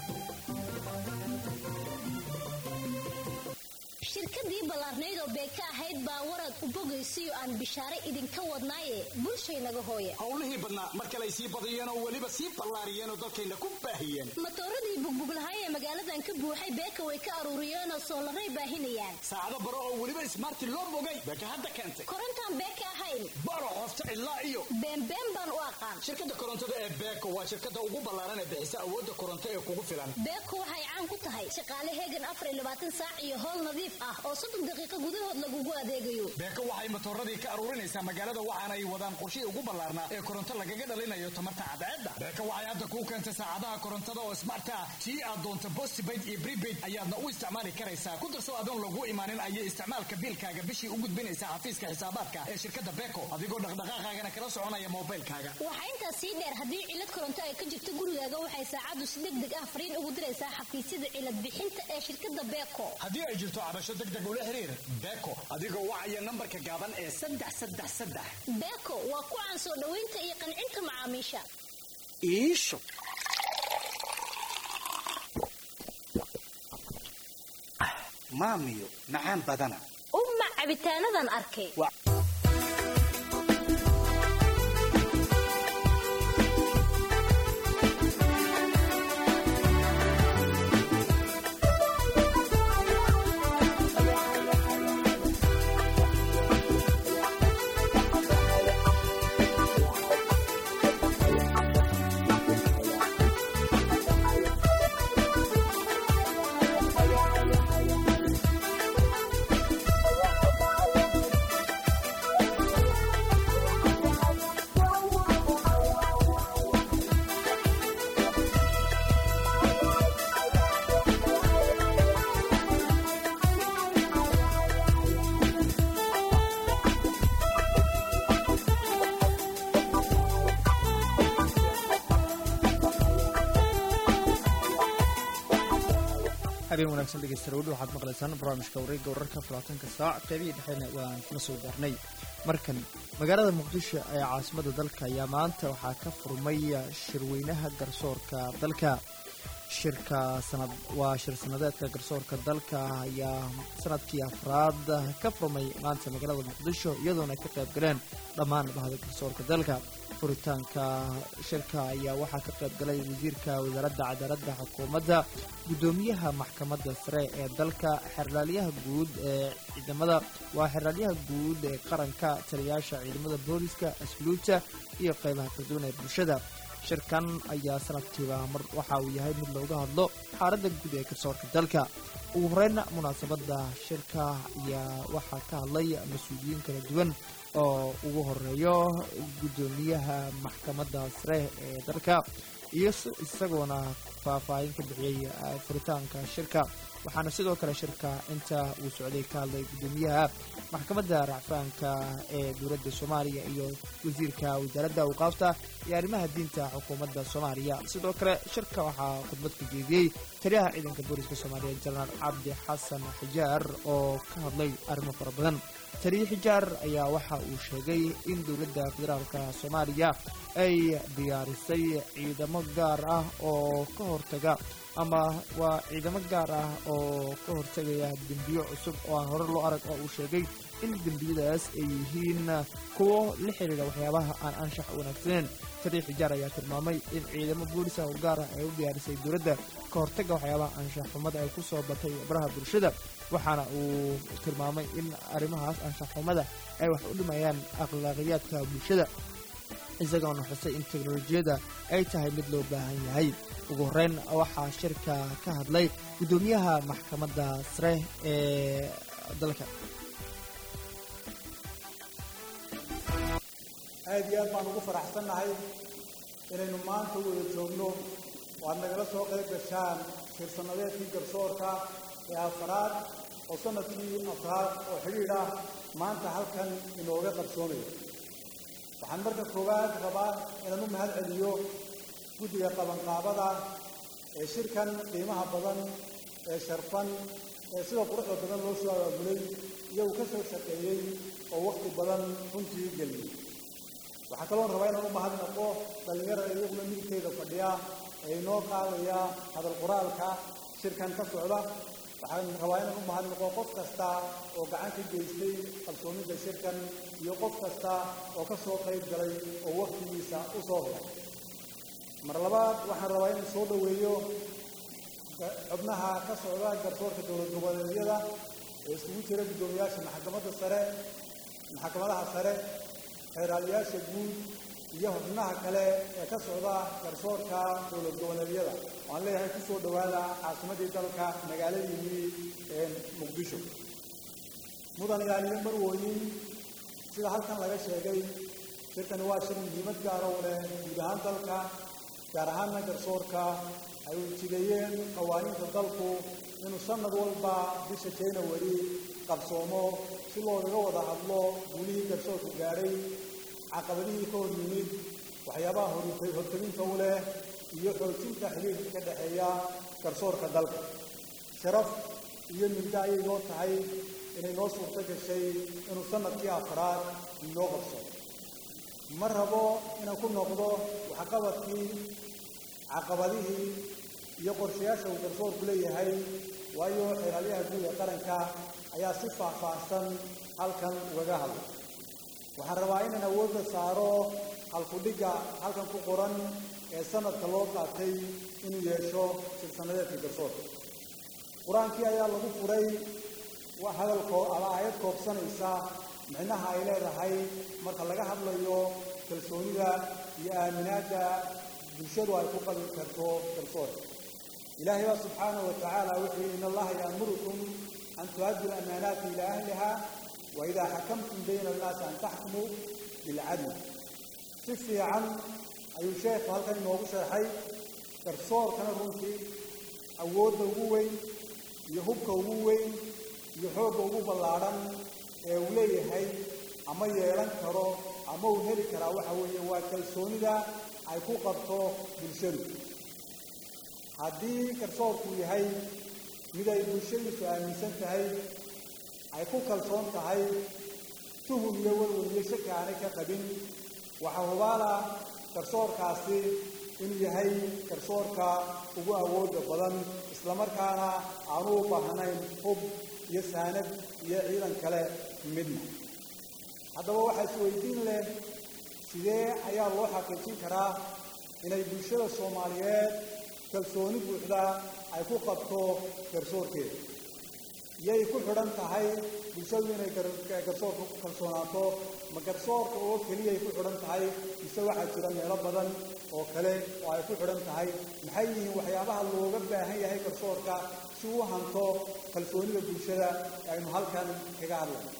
shirkadii ballaarnayd oo beeka ahayd baa warad u bogaysiyo aan bishaare idinka wadnaaye bulshaynaga hooye howlihii badnaa mar kale ay sii badiyeen oo weliba sii ballaariyeen oo dalkayna ku baahiyeen matooradii bugbuglahay ee magaaladan ka buuxay beeka way ka aruuriyeen oo soolaray baahinayaan saacado baro oo weliba ismaarti loo bogay beeka hadda keentay korontaan beeka ahayn baro qofta cidlaa iyo beenbeen baan u aqaan shirkadda korontada ee beeko waa shirkadda ugu ballaaran ee bixisa awoodda koronto ee kugu filan beeko waxay caan ku tahay shaqaale heegan afar iyo labaatan saac iyo howl nadiif ah oo soddon daqiiqo gudahood lagugu adeegayo beeko waxay matooradii ka aruurinaysaa magaalada waxaana ay wadaan qorshihii ugu ballaarnaa ee koronto lagaga dhalinayo tamarta cadceedda beeko waxay hadda kuu keentay saacadaha korontada oo smart ah tii aad doonto postpaid iyo prepaid ayaadna u isticmaali karaysaa ku darso adoon lagu imaanin ayay isticmaalka biilkaaga bishii u gudbinaysaa xafiiska xisaabaadka ee shirkadda beeko adigoo dhaqdhaqaaqaagana kala soconaya moobilkaaga waxaa intaas sii dheer haddii cilad koronto ay ka jirto gurigaaga waxay saacaddu si deg deg ah fariin ugu diraysaa xafiisyada cilad bixinta ee shirkadda beeko haddii ay jirto cabasho degdeg ula xiriir beeko adigoo wacaya nambarka gaaban ee saddex saddex saddex beeko waa ku caan soo dhoweynta iyo qancinta macaamiisha iisho maamiyo macaan badana umma cabitaanadan arkay habeen wanaagsan dhegeystayaal weli waxaad maqlaysaan barnaamijka wareegga wararka falaatanka saac qeybihii dhexeena waan kula soo gaarnay markan magaalada muqdisho ee caasimada dalka ayaa maanta waxaa ka furmay shirweynaha garsoorka dalka shirka sanad waa shir sanadeedka garsoorka dalka ayaa sanadkii afraad ka furmay maanta magaalada muqdisho iyadoona ay ka qayb galeen dhammaan bahda garsoorka dalka furitaanka shirka ayaa waxaa ka qayb galay wasiirka wasaaradda cadaaladda xukuumadda guddoomiyaha maxkamadda sare ee dalka xerlaalyaha guud ee ciidamada waa xerlaalyaha guud ee qaranka taliyaasha ciidamada booliska asluuta iyo qaybaha kala duwan ee bulshada shirkan ayaa sanadkiiba mar waxa uu yahay mid looga hadlo xaaladda guud ee garsoorka dalka ugu horeyna munaasabadda shirka ayaa waxaa ka hadlay mas-uuliyiin kala duwan oo ugu horeeyo guddoomiyaha maxkamadda sare ee dalka iyo isagoona faahfaahin ka bixiyey furitaanka shirka waxaana sidoo kale shirka inta uu socday ka hadlay guddoomiyaha maxkamadda racfaanka ee dowladda soomaaliya iyo wasiirka wasaaradda awqaafta iyo arrimaha diinta xukuumadda soomaaliya sidoo kale shirka waxaa khudbad ka jeediyey taliyaha ciidanka booliska soomaaliya jenaraal cabdi xasan xijaar oo ka hadlay arrimo fara badan taliye xijaar ayaa waxa uu sheegay in dowladda federaalka soomaaliya ay diyaarisay ciidamo gaar ah oo ka hortaga ama waa ciidamo gaar ah oo ka hortagaya dembiyo cusub oo aan hore loo arag oo uu sheegay in dembiyadaas ay yihiin kuwo la xidhiidha waxyaabaha aan anshax wanaagsaneyn taliye xijaar ayaa tilmaamay in ciidamo boolisa oo gaar ah ay u diyaarisay dowladda ka hortagga waxyaabaha anshax xumada ay ku soo batay baraha bulshada waxaana uu tilmaamay in arrimahaas anshax xumada ay wax u dhimayaan akhlaaqiyaadka bulshada isagoona xusay in teknolojiyadda ay tahay mid loo baahan yahay ugu horreyn waxaa shirka ka hadlay guddoomiyaha maxkamadda sare ee dalka aad iyo aad baan ugu faraxsannahay inaynu maanta wada joogno oo aad nagala soo qayb gashaan shirsannadeedkii garsoorka ee afraad oo sanadkii afraad oo xidhiidh ah maanta halkan inooga qarsoomayo waxaan marka koowaad rabaa inaan u mahad celiyo guddiga qabanqaabada ee shirkan qiimaha badan ee sharfan ee sida quruxda badan loo soo abaabulay iyagu ka soo shaqeeyey oo wakhti badan runtii geliyey waxaa kaloon rabaa inaan u mahadnaqo dhallinyarada iyaguna midigteyda fadhiya ee inoo qaadaya hadal qoraalka shirkan ka socda waxaan rabaa inaan u mahadnaqo qof kasta oo gacan ka geystay qabsoomidda shirkan iyo qof kasta oo ka soo qayb galay oo wakhtigiisa u soo horay mar labaad waxaan rabaa inaan soo dhoweeyo xubnaha ka socda garsoorka dowlad goboleedyada ee isugu jira guddoomiyaasha maxkamadda sare maxkamadaha sare xeeraaliyaasha guud iyo xubnaha kale ee ka socda garsoorka dowlad goboleedyada waan leeyahay ku soo dhowaada caasimaddii dalka magaaladiinii ee muqdisho mudan yaaliyo marwooyin sida halkan laga sheegay shirkani waa shir muhiimad gaara u leh guud ahaan dalka gaar ahaanna garsoorka ay ujideeyeen qawaaniinta dalku inuu sanad walba bisha january qabsoomo si loogaga wada hadlo guulihii garsoorku gaadhay caqabadihii ka hor yimid waxyaabaha horteginta u leh iyo xoojinta xiriirka ka dhexeeya garsoorka dalka sharaf iyo migdo ayay noo tahay inay noo suurto gashay inuu sanadkii afraad inoo qabsoomo ma rabo inaan ku noqdo waxqabadkii caqabadihii iyo qorshayaasha uu garsoorku leeyahay waayo xeeraalyaha guud ee qaranka ayaa si faahfaahsan halkan ugaga hadlay waxaan rabaa inaan awoodda saaro halkudhigga halkan ku qoran ee sanadka loo qaatay inuu yeesho silsanadeedka garsoorka qur-aankii ayaa lagu furay hadalkoo ama aayad koobsanaysa micnaha ay leedahay marka laga hadlayo kalsoonida iyo aaminaadda bulshadu ay ku qabi karto garsoorka ilaahay baa subxaanahu wa tacaala wuxuu in allaha yaamurukum an tu'addu lamaanaati ilaa ahliha wa idaa xakamtum bayna annaasi an taxkumuu bilcadl si fiican ayuu sheekhu halkan inoogu sharxay garsoorkana runtii awoodda ugu weyn iyo hubka ugu weyn iyo xoogga ugu ballaadhan ee uu leeyahay ama yeelan karo ama uu heli karaa waxa weeye waa kalsoonida ay ku qabto bulshadu haddii garsoorku yahay mid ay bulshadiisu aaminsan tahay ay ku kalsoon tahay tuhum iyo walwal iyo shaki aanay ka qabin waxaa hubaala garsoorkaasi inuu yahay garsoorka ugu awoodda badan islamarkaana aanu u baahnayn hub iyo saanad iyo ciidan kale midna haddaba waxaa isweydiin leh sidee ayaa loo xaqiijin karaa inay bulshada soomaaliyeed kalsooni buuxda ay ku qabto garsoorkeeda iyay ku xidhan tahay bulshadu inay garsoorka ku kalsoonaato ma garsoorka oo keliyay ku xidhan tahay mise waxaa jira meelo badan oo kale oo ay ku xidhan tahay maxay yihiin waxyaabaha looga baahan yahay garsoorka si uu hanto kalsoonida bulshada aynu halkan kaga hadlayno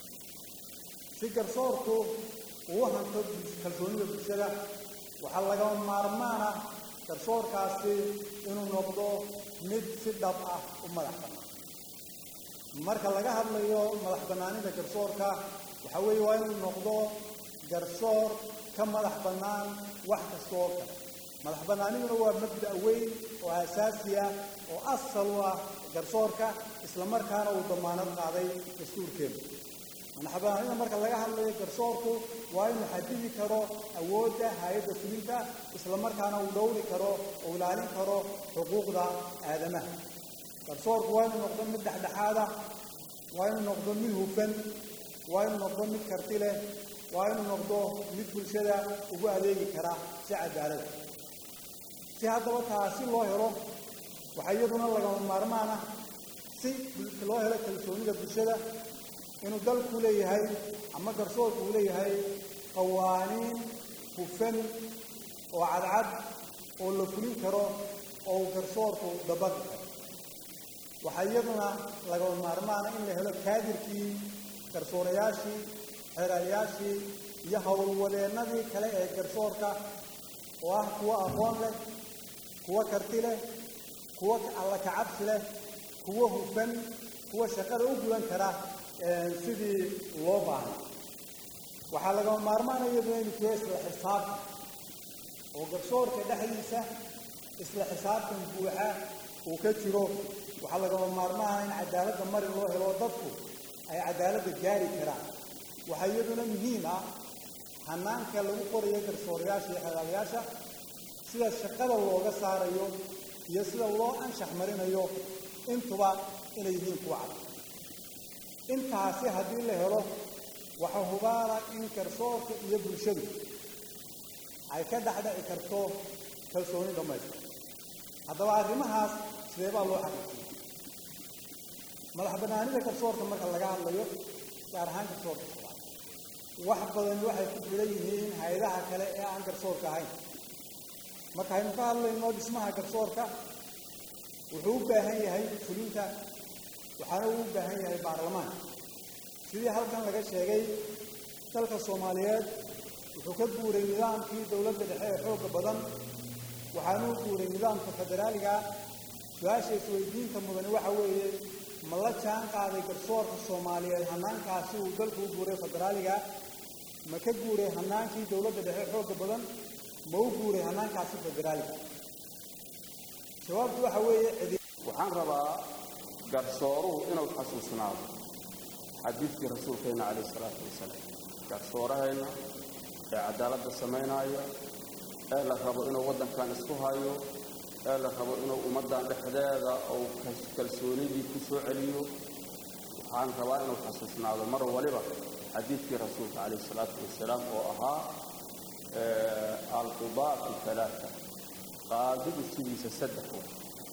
si garsoorku uu hanto kalsoonida bulshada waxaa lagama maarmaana garsoorkaasi inuu noqdo mid si dhab ah u madax bannaan marka laga hadlayo madax bannaanida garsoorka waxaa weeye waa inuu noqdo garsoor ka madax bannaan wax kasta oo kale madax bannaaniduna waa mabda' weyn oo asaasi ah oo asal u ah garsoorka islamarkaana uu damaanad qaaday dastuurkeenu madax bannaanida marka laga hadlayo garsoorku waa inuu xadidi karo awoodda hay-adda fulinta islamarkaana uu dhowri karo oo ilaalin karo xuquuqda aadamaha garsoorku waa inuu noqdo mid dhexdhexaada waa inuu noqdo mid hufan waa inuu noqdo mid karti leh waa inuu noqdo mid bulshada ugu adeegi kara si cadaalada si haddaba taasi loo helo waxaa iyaduna lagama maarmaan ah si loo helo kalsoonida bulshada inuu dalku leeyahay ama garsoorku uu leeyahay qawaaniin hufan oo cadcad oo la fulin karo oo uu garsoorku dabaqi karo waxaa iyaduna lagama maarmaana in la helo kaadirkii garsoorayaashii xeerayaashii iyo howlwadeennadii kale ee garsoorka oo ah kuwo aqoon leh kuwo karti leh kuwo alla kacabsi leh kuwo hufan kuwa shaqada u gudan kara sidii loo baahnay waxaa lagama maarmaana iyaduna inu jiro isla xisaabtan oo garsoorka dhexdiisa isla xisaabtan buuxa uu ka jiro waxaa lagama maarmaana in cadaaladda mari loo helo dadku ay cadaaladda gaari karaan waxaa iyaduna muhiim ah hanaanka lagu qorayo garsoorayaasha iyo xeelaalayaasha sida shaqada looga saarayo iyo sida loo anshax marinayo intuba inay yihiin kuwa cad intaasi haddii la helo waxaa hubaala in garsoorka iyo bulshadu ay ka dhexdheci karto kalsooni dhammaystir haddaba arrimahaas sidee baa loo xaqiijiya madax bannaanida garsoorka marka laga hadlayo gaar ahaan garsoorka wax badan waxay ku filan yihiin hay-adaha kale ee aan garsoorka ahayn marka aynu ka hadlayno dhismaha garsoorka wuxuu u baahan yahay fulinta waxaana uu u baahan yahay baarlamaanka sidii halkan laga sheegay dalka soomaaliyeed wuxuu ka guuray nidaamkii dowladda dhexe ee xoogga badan waxaana u guuray nidaamka federaaliga su-aasha isweydiinta mudani waxa weeye ma la jaan qaaday garsoorka soomaaliyeed hanaankaasi uu dalku u guuray federaaliga ma ka guuray hanaankii dowladda dhexe xoogga badan ma u guuray hanaankaasi federaaliga jawaabtu waxa weeye waxaan rabaa garsooruhu inuu xasuusnaado xadiidkii rasuulkeenna calayh isalaatu wasalaam garsooraheenna ee cadaaladda samaynaayo ee la rabo inuu waddankan isku hayo ee la rabo inuu ummaddan dhexdeeda uu kalsoonidii ku soo celiyo waxaan rabaa inuu xasuusnaado mar waliba xadiidkii rasuulka calayh isalaatu wasalaam oo ahaa alqudaatu alaaa qaadigu sidiisa saddex wa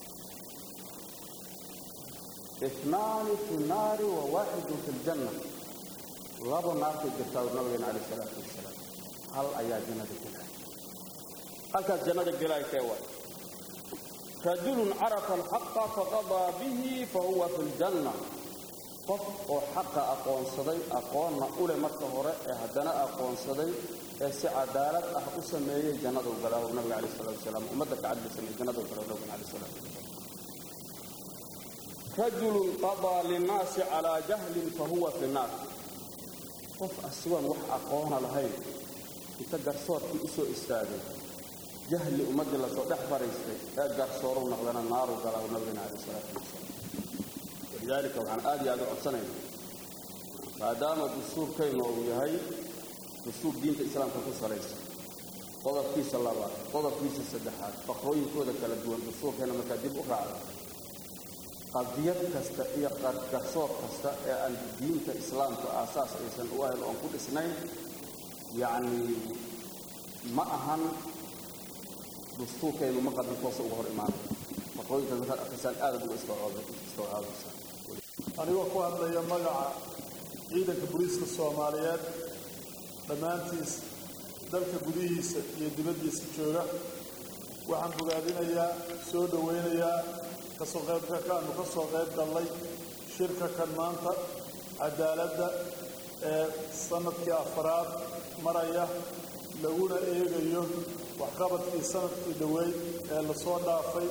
inaani fi naari wa waaxidun fi ljanna laba naartay jirtaa ur nabigeena calayh isalaatu wasalaam hal ayaa jannada gelaya halkaas jannada gelaya kee waay rajulun carafa alxaqa faqadaa bihi fahuwa fi ljanna qof oo xaqa aqoonsaday aqoonna u leh marka hore ee haddana aqoonsaday ee si cadaalad ah u sameeyey jannadu galaa uu nabiga calayh salatu wasalaam ummadda ka cadli sameeyey jannadu galaa nabiga calayh salatu wasalaam rajulun qadaa linnaasi calaa jahlin fahuwa fi nnaar qof asigoon wax aqoona lahayn inta garsoorkii u soo istaagay jahli ummaddii lasoo dhex fariistay ee garsooru noqdana naaru galaa nabigana calayh salaatu wasalaam walidaalika waxaan aad iyo aad u codsanayna maadaama dastuurkaynu uu yahay dastuur diinta islaamka ku salaysan qodobkiisa labaad qodobkiisa saddexaad faqrooyinkooda kala duwan dastuurkayna markaa dib u raacda qadiyad kasta iyo garsoor kasta ee aan diinta islaamka aasaas aysan u ahayn oon ku dhisnayn yacni ma ahan dastuurkaynu ma qadin toosa uga hor imaanay faqrooyinkaas markaad akrisaan aadad uga istawcaabaysaa anigoo ku hadlaya magaca ciidanka booliiska soomaaliyeed dhammaantiis dalka gudihiisa iyo dibaddiisa jooga waxaan bogaadinayaa soo dhowaynayaa kasoo qaybka kaanu ka soo qayb gallay shirka kan maanta cadaaladda ee sanadkii afaraad maraya laguna eegayo waxqabadkii sanadkii dhoweyd ee lasoo dhaafay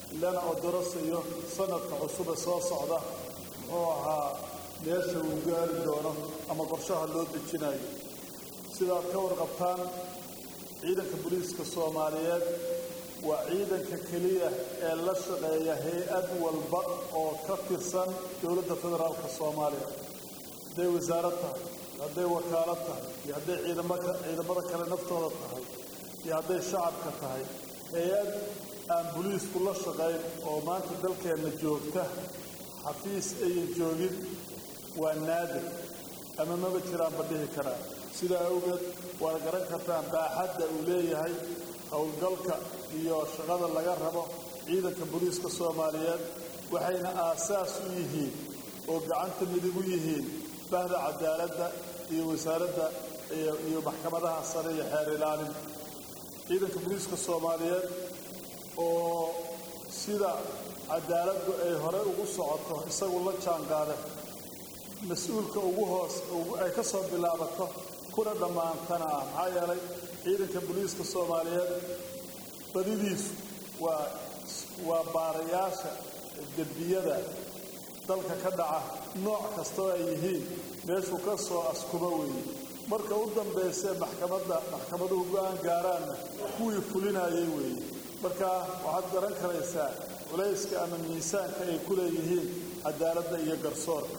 lana odorasayo sanadka cusube soo socda muxuu ahaa meesha uu gaari doono ama qorshaha loo dejinayo sidaad ka warqabtaan ciidanka booliiska soomaaliyeed waa ciidanka keliya ee la shaqeeya hay-ad walba oo ka tirsan dowladda federaalka soomaaliya hadday wasaarad tahay iyo hadday wakaalad tahay iyo hadday ciidamaka ciidamada kale naftooda tahay iyo hadday shacabka tahay hay-ad aan boliisku la shaqayn oo maanta dalkeenna joogta xafiis ayan joogin waa naadir ama maba jiraanba dhihi karaa sidaa awgeed waad garan kartaan baaxadda uu leeyahay howlgalka iyo shaqada laga rabo ciidanka booliiska soomaaliyeed waxayna aasaas u yihiin oo gacanta midig u yihiin bahda cadaaladda iyo wasaaradda iyo maxkamadaha sare iyo xeer ilaalinta ciidanka booliiska soomaaliyeed oo sida cadaaladdu ay hore ugu socoto isagu la jaanqaada mas-uulka ugu hoos ay ka soo bilaabato kuna dhammaantana ah maxaa yeelay ciidanka booliiska soomaaliyeed badidiisu waa waa baarayaasha dembiyada dalka ka dhaca nooc kastoo ay yihiin meeshuu ka soo askubo weeye marka u dambaysee maxkamadda maxkamaduhu go-aan gaaraanna kuwii fulinayay weeye marka waxaad garan karaysaa culayska ama miisaanka ay ku leeyihiin cadaaladda iyo garsoorka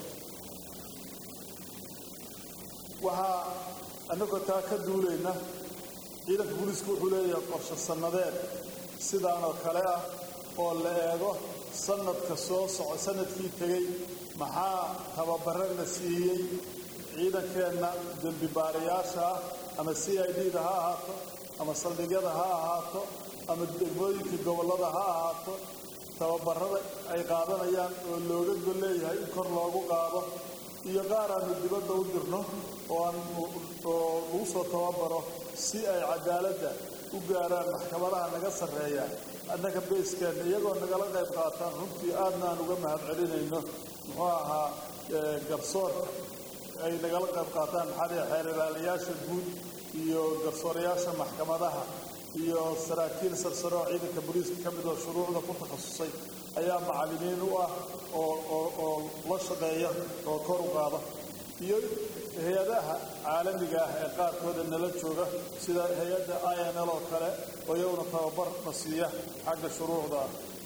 waxaa annagoo taa ka duulayna ciidanka booliiska wuxuu leeyahay qorshe sannadeed sidaanoo kale ah oo la eego sanadka soo soco sanadkii tegey maxaa tababare la siiyey ciidankeenna dembi baarayaasha ah ama c i d da ha ahaato ama saldhigyada ha ahaato ama degmooyinka gobollada ha ahaato tababarada ay qaadanayaan oo looga gol leeyahay in kor loogu qaado iyo qaar aanu dibadda u dirno oo aan oo lagu soo tababaro si ay cadaaladda u gaaraan maxkamadaha naga sarreeya annaga beeskeenna iyagoo nagala qayb qaataan runtii aadna aan uga mahad celinayno muxuu ahaa garsoorka ay nagala qayb qaataan maxaa xeer ilaaliyaasha guud iyo garsoorayaasha maxkamadaha iyo saraakiil sarsare oo ciidanka booliiska ka mid oo shuruucda ku takhasusay ayaa macallimiin u ah oo oo oo la shaqeeya oo kor u qaada iyo hay-adaha caalamiga ah ee qaarkooda nala jooga sida hay-adda i n l oo kale oo iyaguna tababar na siiya xagga shuruucda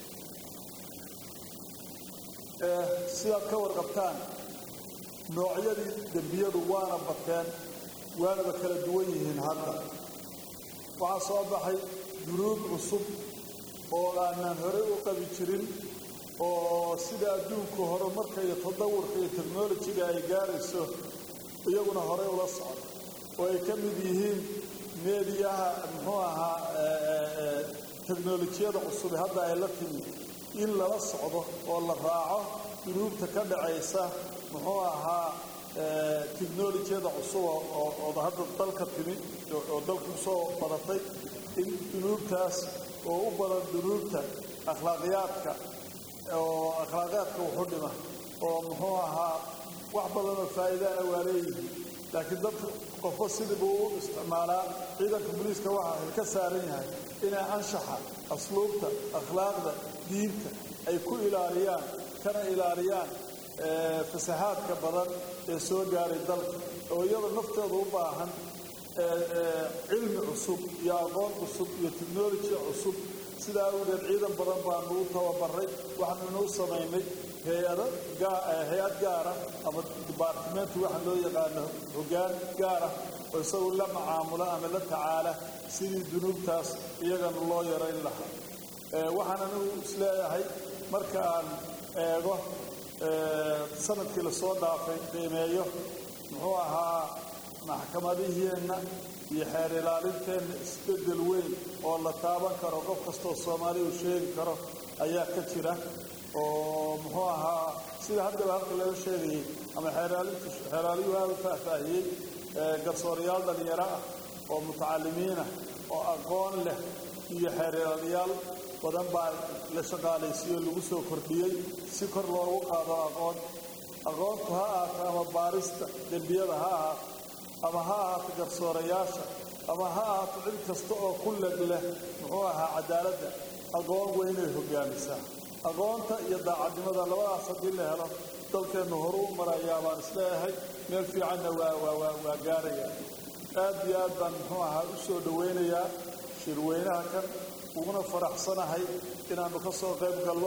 ah sidaad ka warqabtaan noocyadii dembiyadu waana bateen waanaba kala duwan yihiin hadda waxaa soo baxay dunuub cusub oo aanaan horey u qabi jirin oo sida adduunku horumarka iyo tadawurka iyo technolojiga ay gaarayso iyaguna horey ula socda oo ay ka mid yihiin meediyaha muxuu ahaa teknolojiyada cusube hadda ay la timi in lala socdo oo la raaco dunuubta ka dhacaysa muxuu ahaa technolojiyada cusub oo hadda dalka timi oo dalka kusoo badatay in dunuubtaas oo u badan dunuubta akhlaaqiyaadka oo akhlaaqiyaadka wuxu dhima oo muxuu ahaa wax badanoo faa'iidaa waa leeyihiin laakiin dadka qofba sidii buu u isticmaalaa ciidanka booliiska waxa ay ka saaran yahay inay anshaxa asluubta akhlaaqda diinta ay ku ilaaliyaan kana ilaaliyaan fasahaadka badan ee soo gaaray dalka oo iyada naftooda u baahan cilmi cusub iyo aqoon cusub iyo technoloji cusub sidaa awgeed ciidan badan baanu u tababaray waxaanuna u samaynay hay-ado hay-ad gaara ama dibaartimenti waxaa loo yaqaano hoggaan gaara oo isagu la macaamula ama la tacaala sidii dunuubtaas iyagana loo yarayn lahaa waxaan anigu isleeyahay marka aan eego sanadkii lasoo dhaafay qiimeeyo muxuu ahaa maxkamadiheenna iyo xeer ilaalinteenna isbeddel weyn oo la taaban karo qof kastoo soomaaliya uu sheegi karo ayaa ka jira oo muxuu ahaa sida haddaba halka laga sheegayay ama xeeraalintu xeeraaliyuhu aada u faahfaahiyey garsoorayaal dhalinyaro ah oo mutacalimiinah oo aqoon leh iyo xeer ilaaliyaal badan baa la shaqaalaysiiyo lagu soo kordhiyey si kor loogu qaado aqoon aqoontu ha ahaato ama baarista dembiyada ha ahaato ama ha ahaato garsoorayaasha ama ha ahaato cid kasta oo ku leg leh muxuu ahaa cadaaladda aqoon weynay hogaamisaa aqoonta iyo daacadnimada labadaas haddii la helo dalkeennu horu u marayaa baan isleeyahay meel fiicanna waa gaaraya aad iyo aad baan muxuu ahaa u soo dhowaynayaa shirweynaha kan uguna faraxsanahay inaannu ka soo qayb galno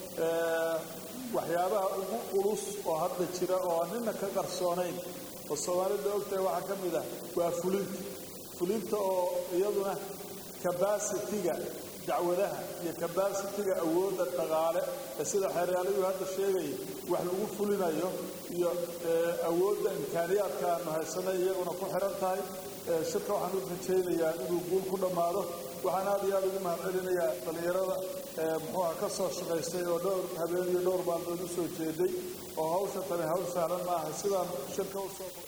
waxyaabaha ugu culus oo hadda jira oo aan nina ka qarsoonayn oo soomaalida ogtahay waxaa ka mid ah waa fulinta fulinta oo iyaduna kabasitiga dacwadaha iyo kabasitiga awoodda dhaqaale ee sida xeeryaalayu hadda sheegaya wax lagu fulinayo iyo awoodda imkaaniyaadka aanu haysanay iyaguna ku xiran tahay shirka waxaan u rajaynayaa inuu guul ku dhammaado waxaan aad iyo aad ugu mahad celinayaa dhallinyarada muxuuha ka soo shaqaystay oo dhowr habeen iyo dhowr maalmood u soo jeeday oo hawsha tani hawl sahlan maaha sidaan shirka u soo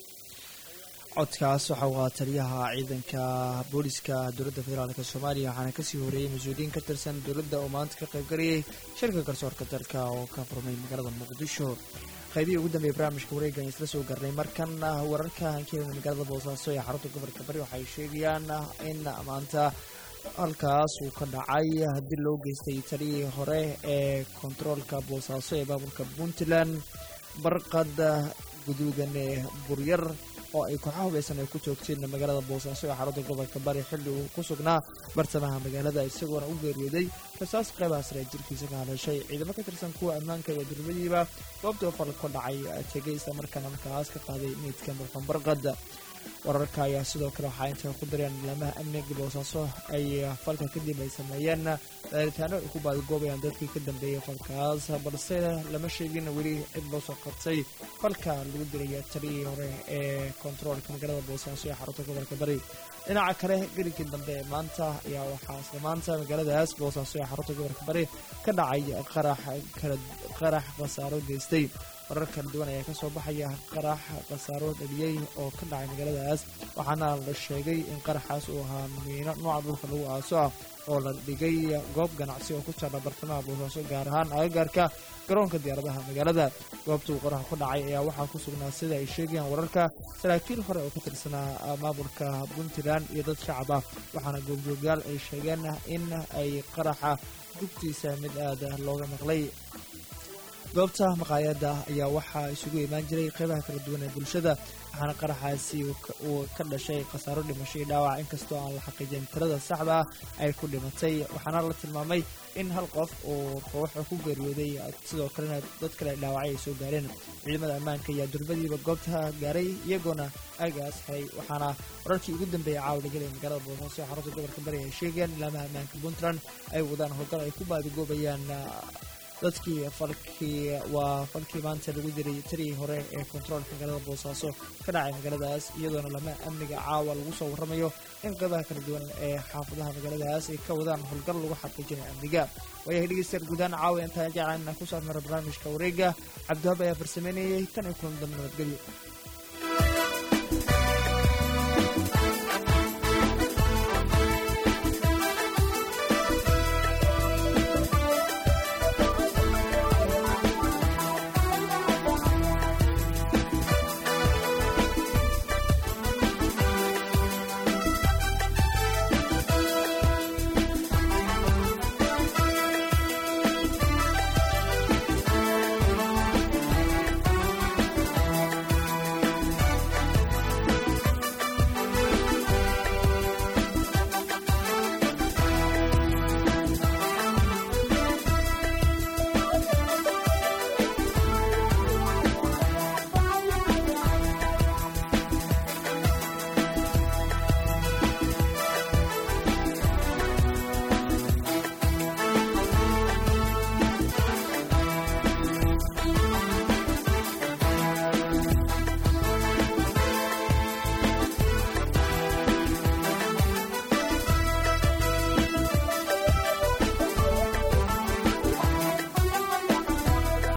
codkaas waxa uu ahaa taliyaha ciidanka booliska dowladda federaalk soomaaliya waxaana kasii horeeyey mas-uuliyiin ka tirsan dowladda oo maanta ka qayb galayay shirka garsoorka dalka oo ka furmay magaalada muqdisho qaybihii ugu dambeeyay barnaamijka wareegan isla soo garnay markan wararka hankeeda magaalada boosaaso ee xarunta gobolka bari waxay sheegayaan in maanta halkaas uu ka dhacay dil loo geystay taliyii hore ee kontaroolka boosaaso ee maamulka puntland barqad guduudan ee buryar oo ay kooxaha hubeysan ay ku joogteen magaalada boosaaso ee xarunta gobolka bari xilli uu ku sugnaa bartamaha magaalada isagoona u geeriyooday rasaas qaybaha sare jirkiisa ka haleeshay ciidamo ka tirsan kuwa ammaanka iyo durmadiiba goobtii oo fal ka dhacay tegay isla markaana markaas ka qaaday meydka muxuun barqad wararka ayaa sidoo kale waxaa intay ku dareen laamaha amniga boosaaso ay falka kadib ay sameeyeen daaritaano ay ku baadagoobayaan dadkii ka dambeeyey falkaas balse lama sheegin weli cid loo soo qabtay falka lagu dilaya taliyii hore ee kontaroolka magaalada boosaaso ee xarunta gobolka bari dhinaca kale geligii dambe ee maanta ayaa waxaa isla maanta magaaladaas boosaaso ee xarunta gobolka bari ka dhacay qarax qarax khasaaro geystay warar kala duwan ayaa kasoo baxaya qarax khasaaro dhaliyey oo ka dhacay magaaladaas waxaana la sheegay in qaraxaas uu ahaa miino nooca dhulka lagu aaso ah oo la dhigay goob ganacsi oo ku taalla bartamaha boosaaso gaar ahaan agagaarka garoonka diyaaradaha magaalada goobta uu qaraxa ku dhacay ayaa waxaa ku sugnaa sida ay sheegayaan wararka saraakiil hore oo ka tirsanaa maamulka puntland iyo dad shacab ah waxaana goobjoogyaal ay sheegeen in ay qaraxa gubtiisa mid aada looga maqlay goobta maqaayadda ayaa waxaa isugu imaan jiray qeybaha kala duwan ee bulshada waxaana qaraxaasi uu ka dhashay khasaaro dhimasho iyo dhaawac inkastoo aan la xaqiijin tirada saxda ah ay ku dhimatay waxaana la tilmaamay in hal qof uu ruuxa ku geeriyooday sidoo kalena dad kale dhaawacay ay soo gaareen ciidamada ammaanka ayaa durbadiiba goobta gaaray iyagoona aagaas xiray waxaana wararkii ugu dambeeyay caawa lagelay magaalada boosaaso ee xarunta gobolka bari ay sheegeen ilaamaha ammaanka puntland ay wadaan howlgal ay ku baadigoobayaan dadkii falkii waa falkii maanta lagu diray tarigii hore ee kontaroolka magaalada boosaaso ka dhacay magaaladaas iyadoona lama amniga caawa lagu soo warramayo in qeybaha kala duwan ee xaafadaha magaaladaas ay ka wadaan howlgal lagu xaqiijinayo amniga waayahay dhegeystayaal guudaan caawa intaan jeclaan inaan ku saarmara barnaamijka wareega cabdiwahab ayaa farsameynayay tan iyo kulan dambe nabadgelyo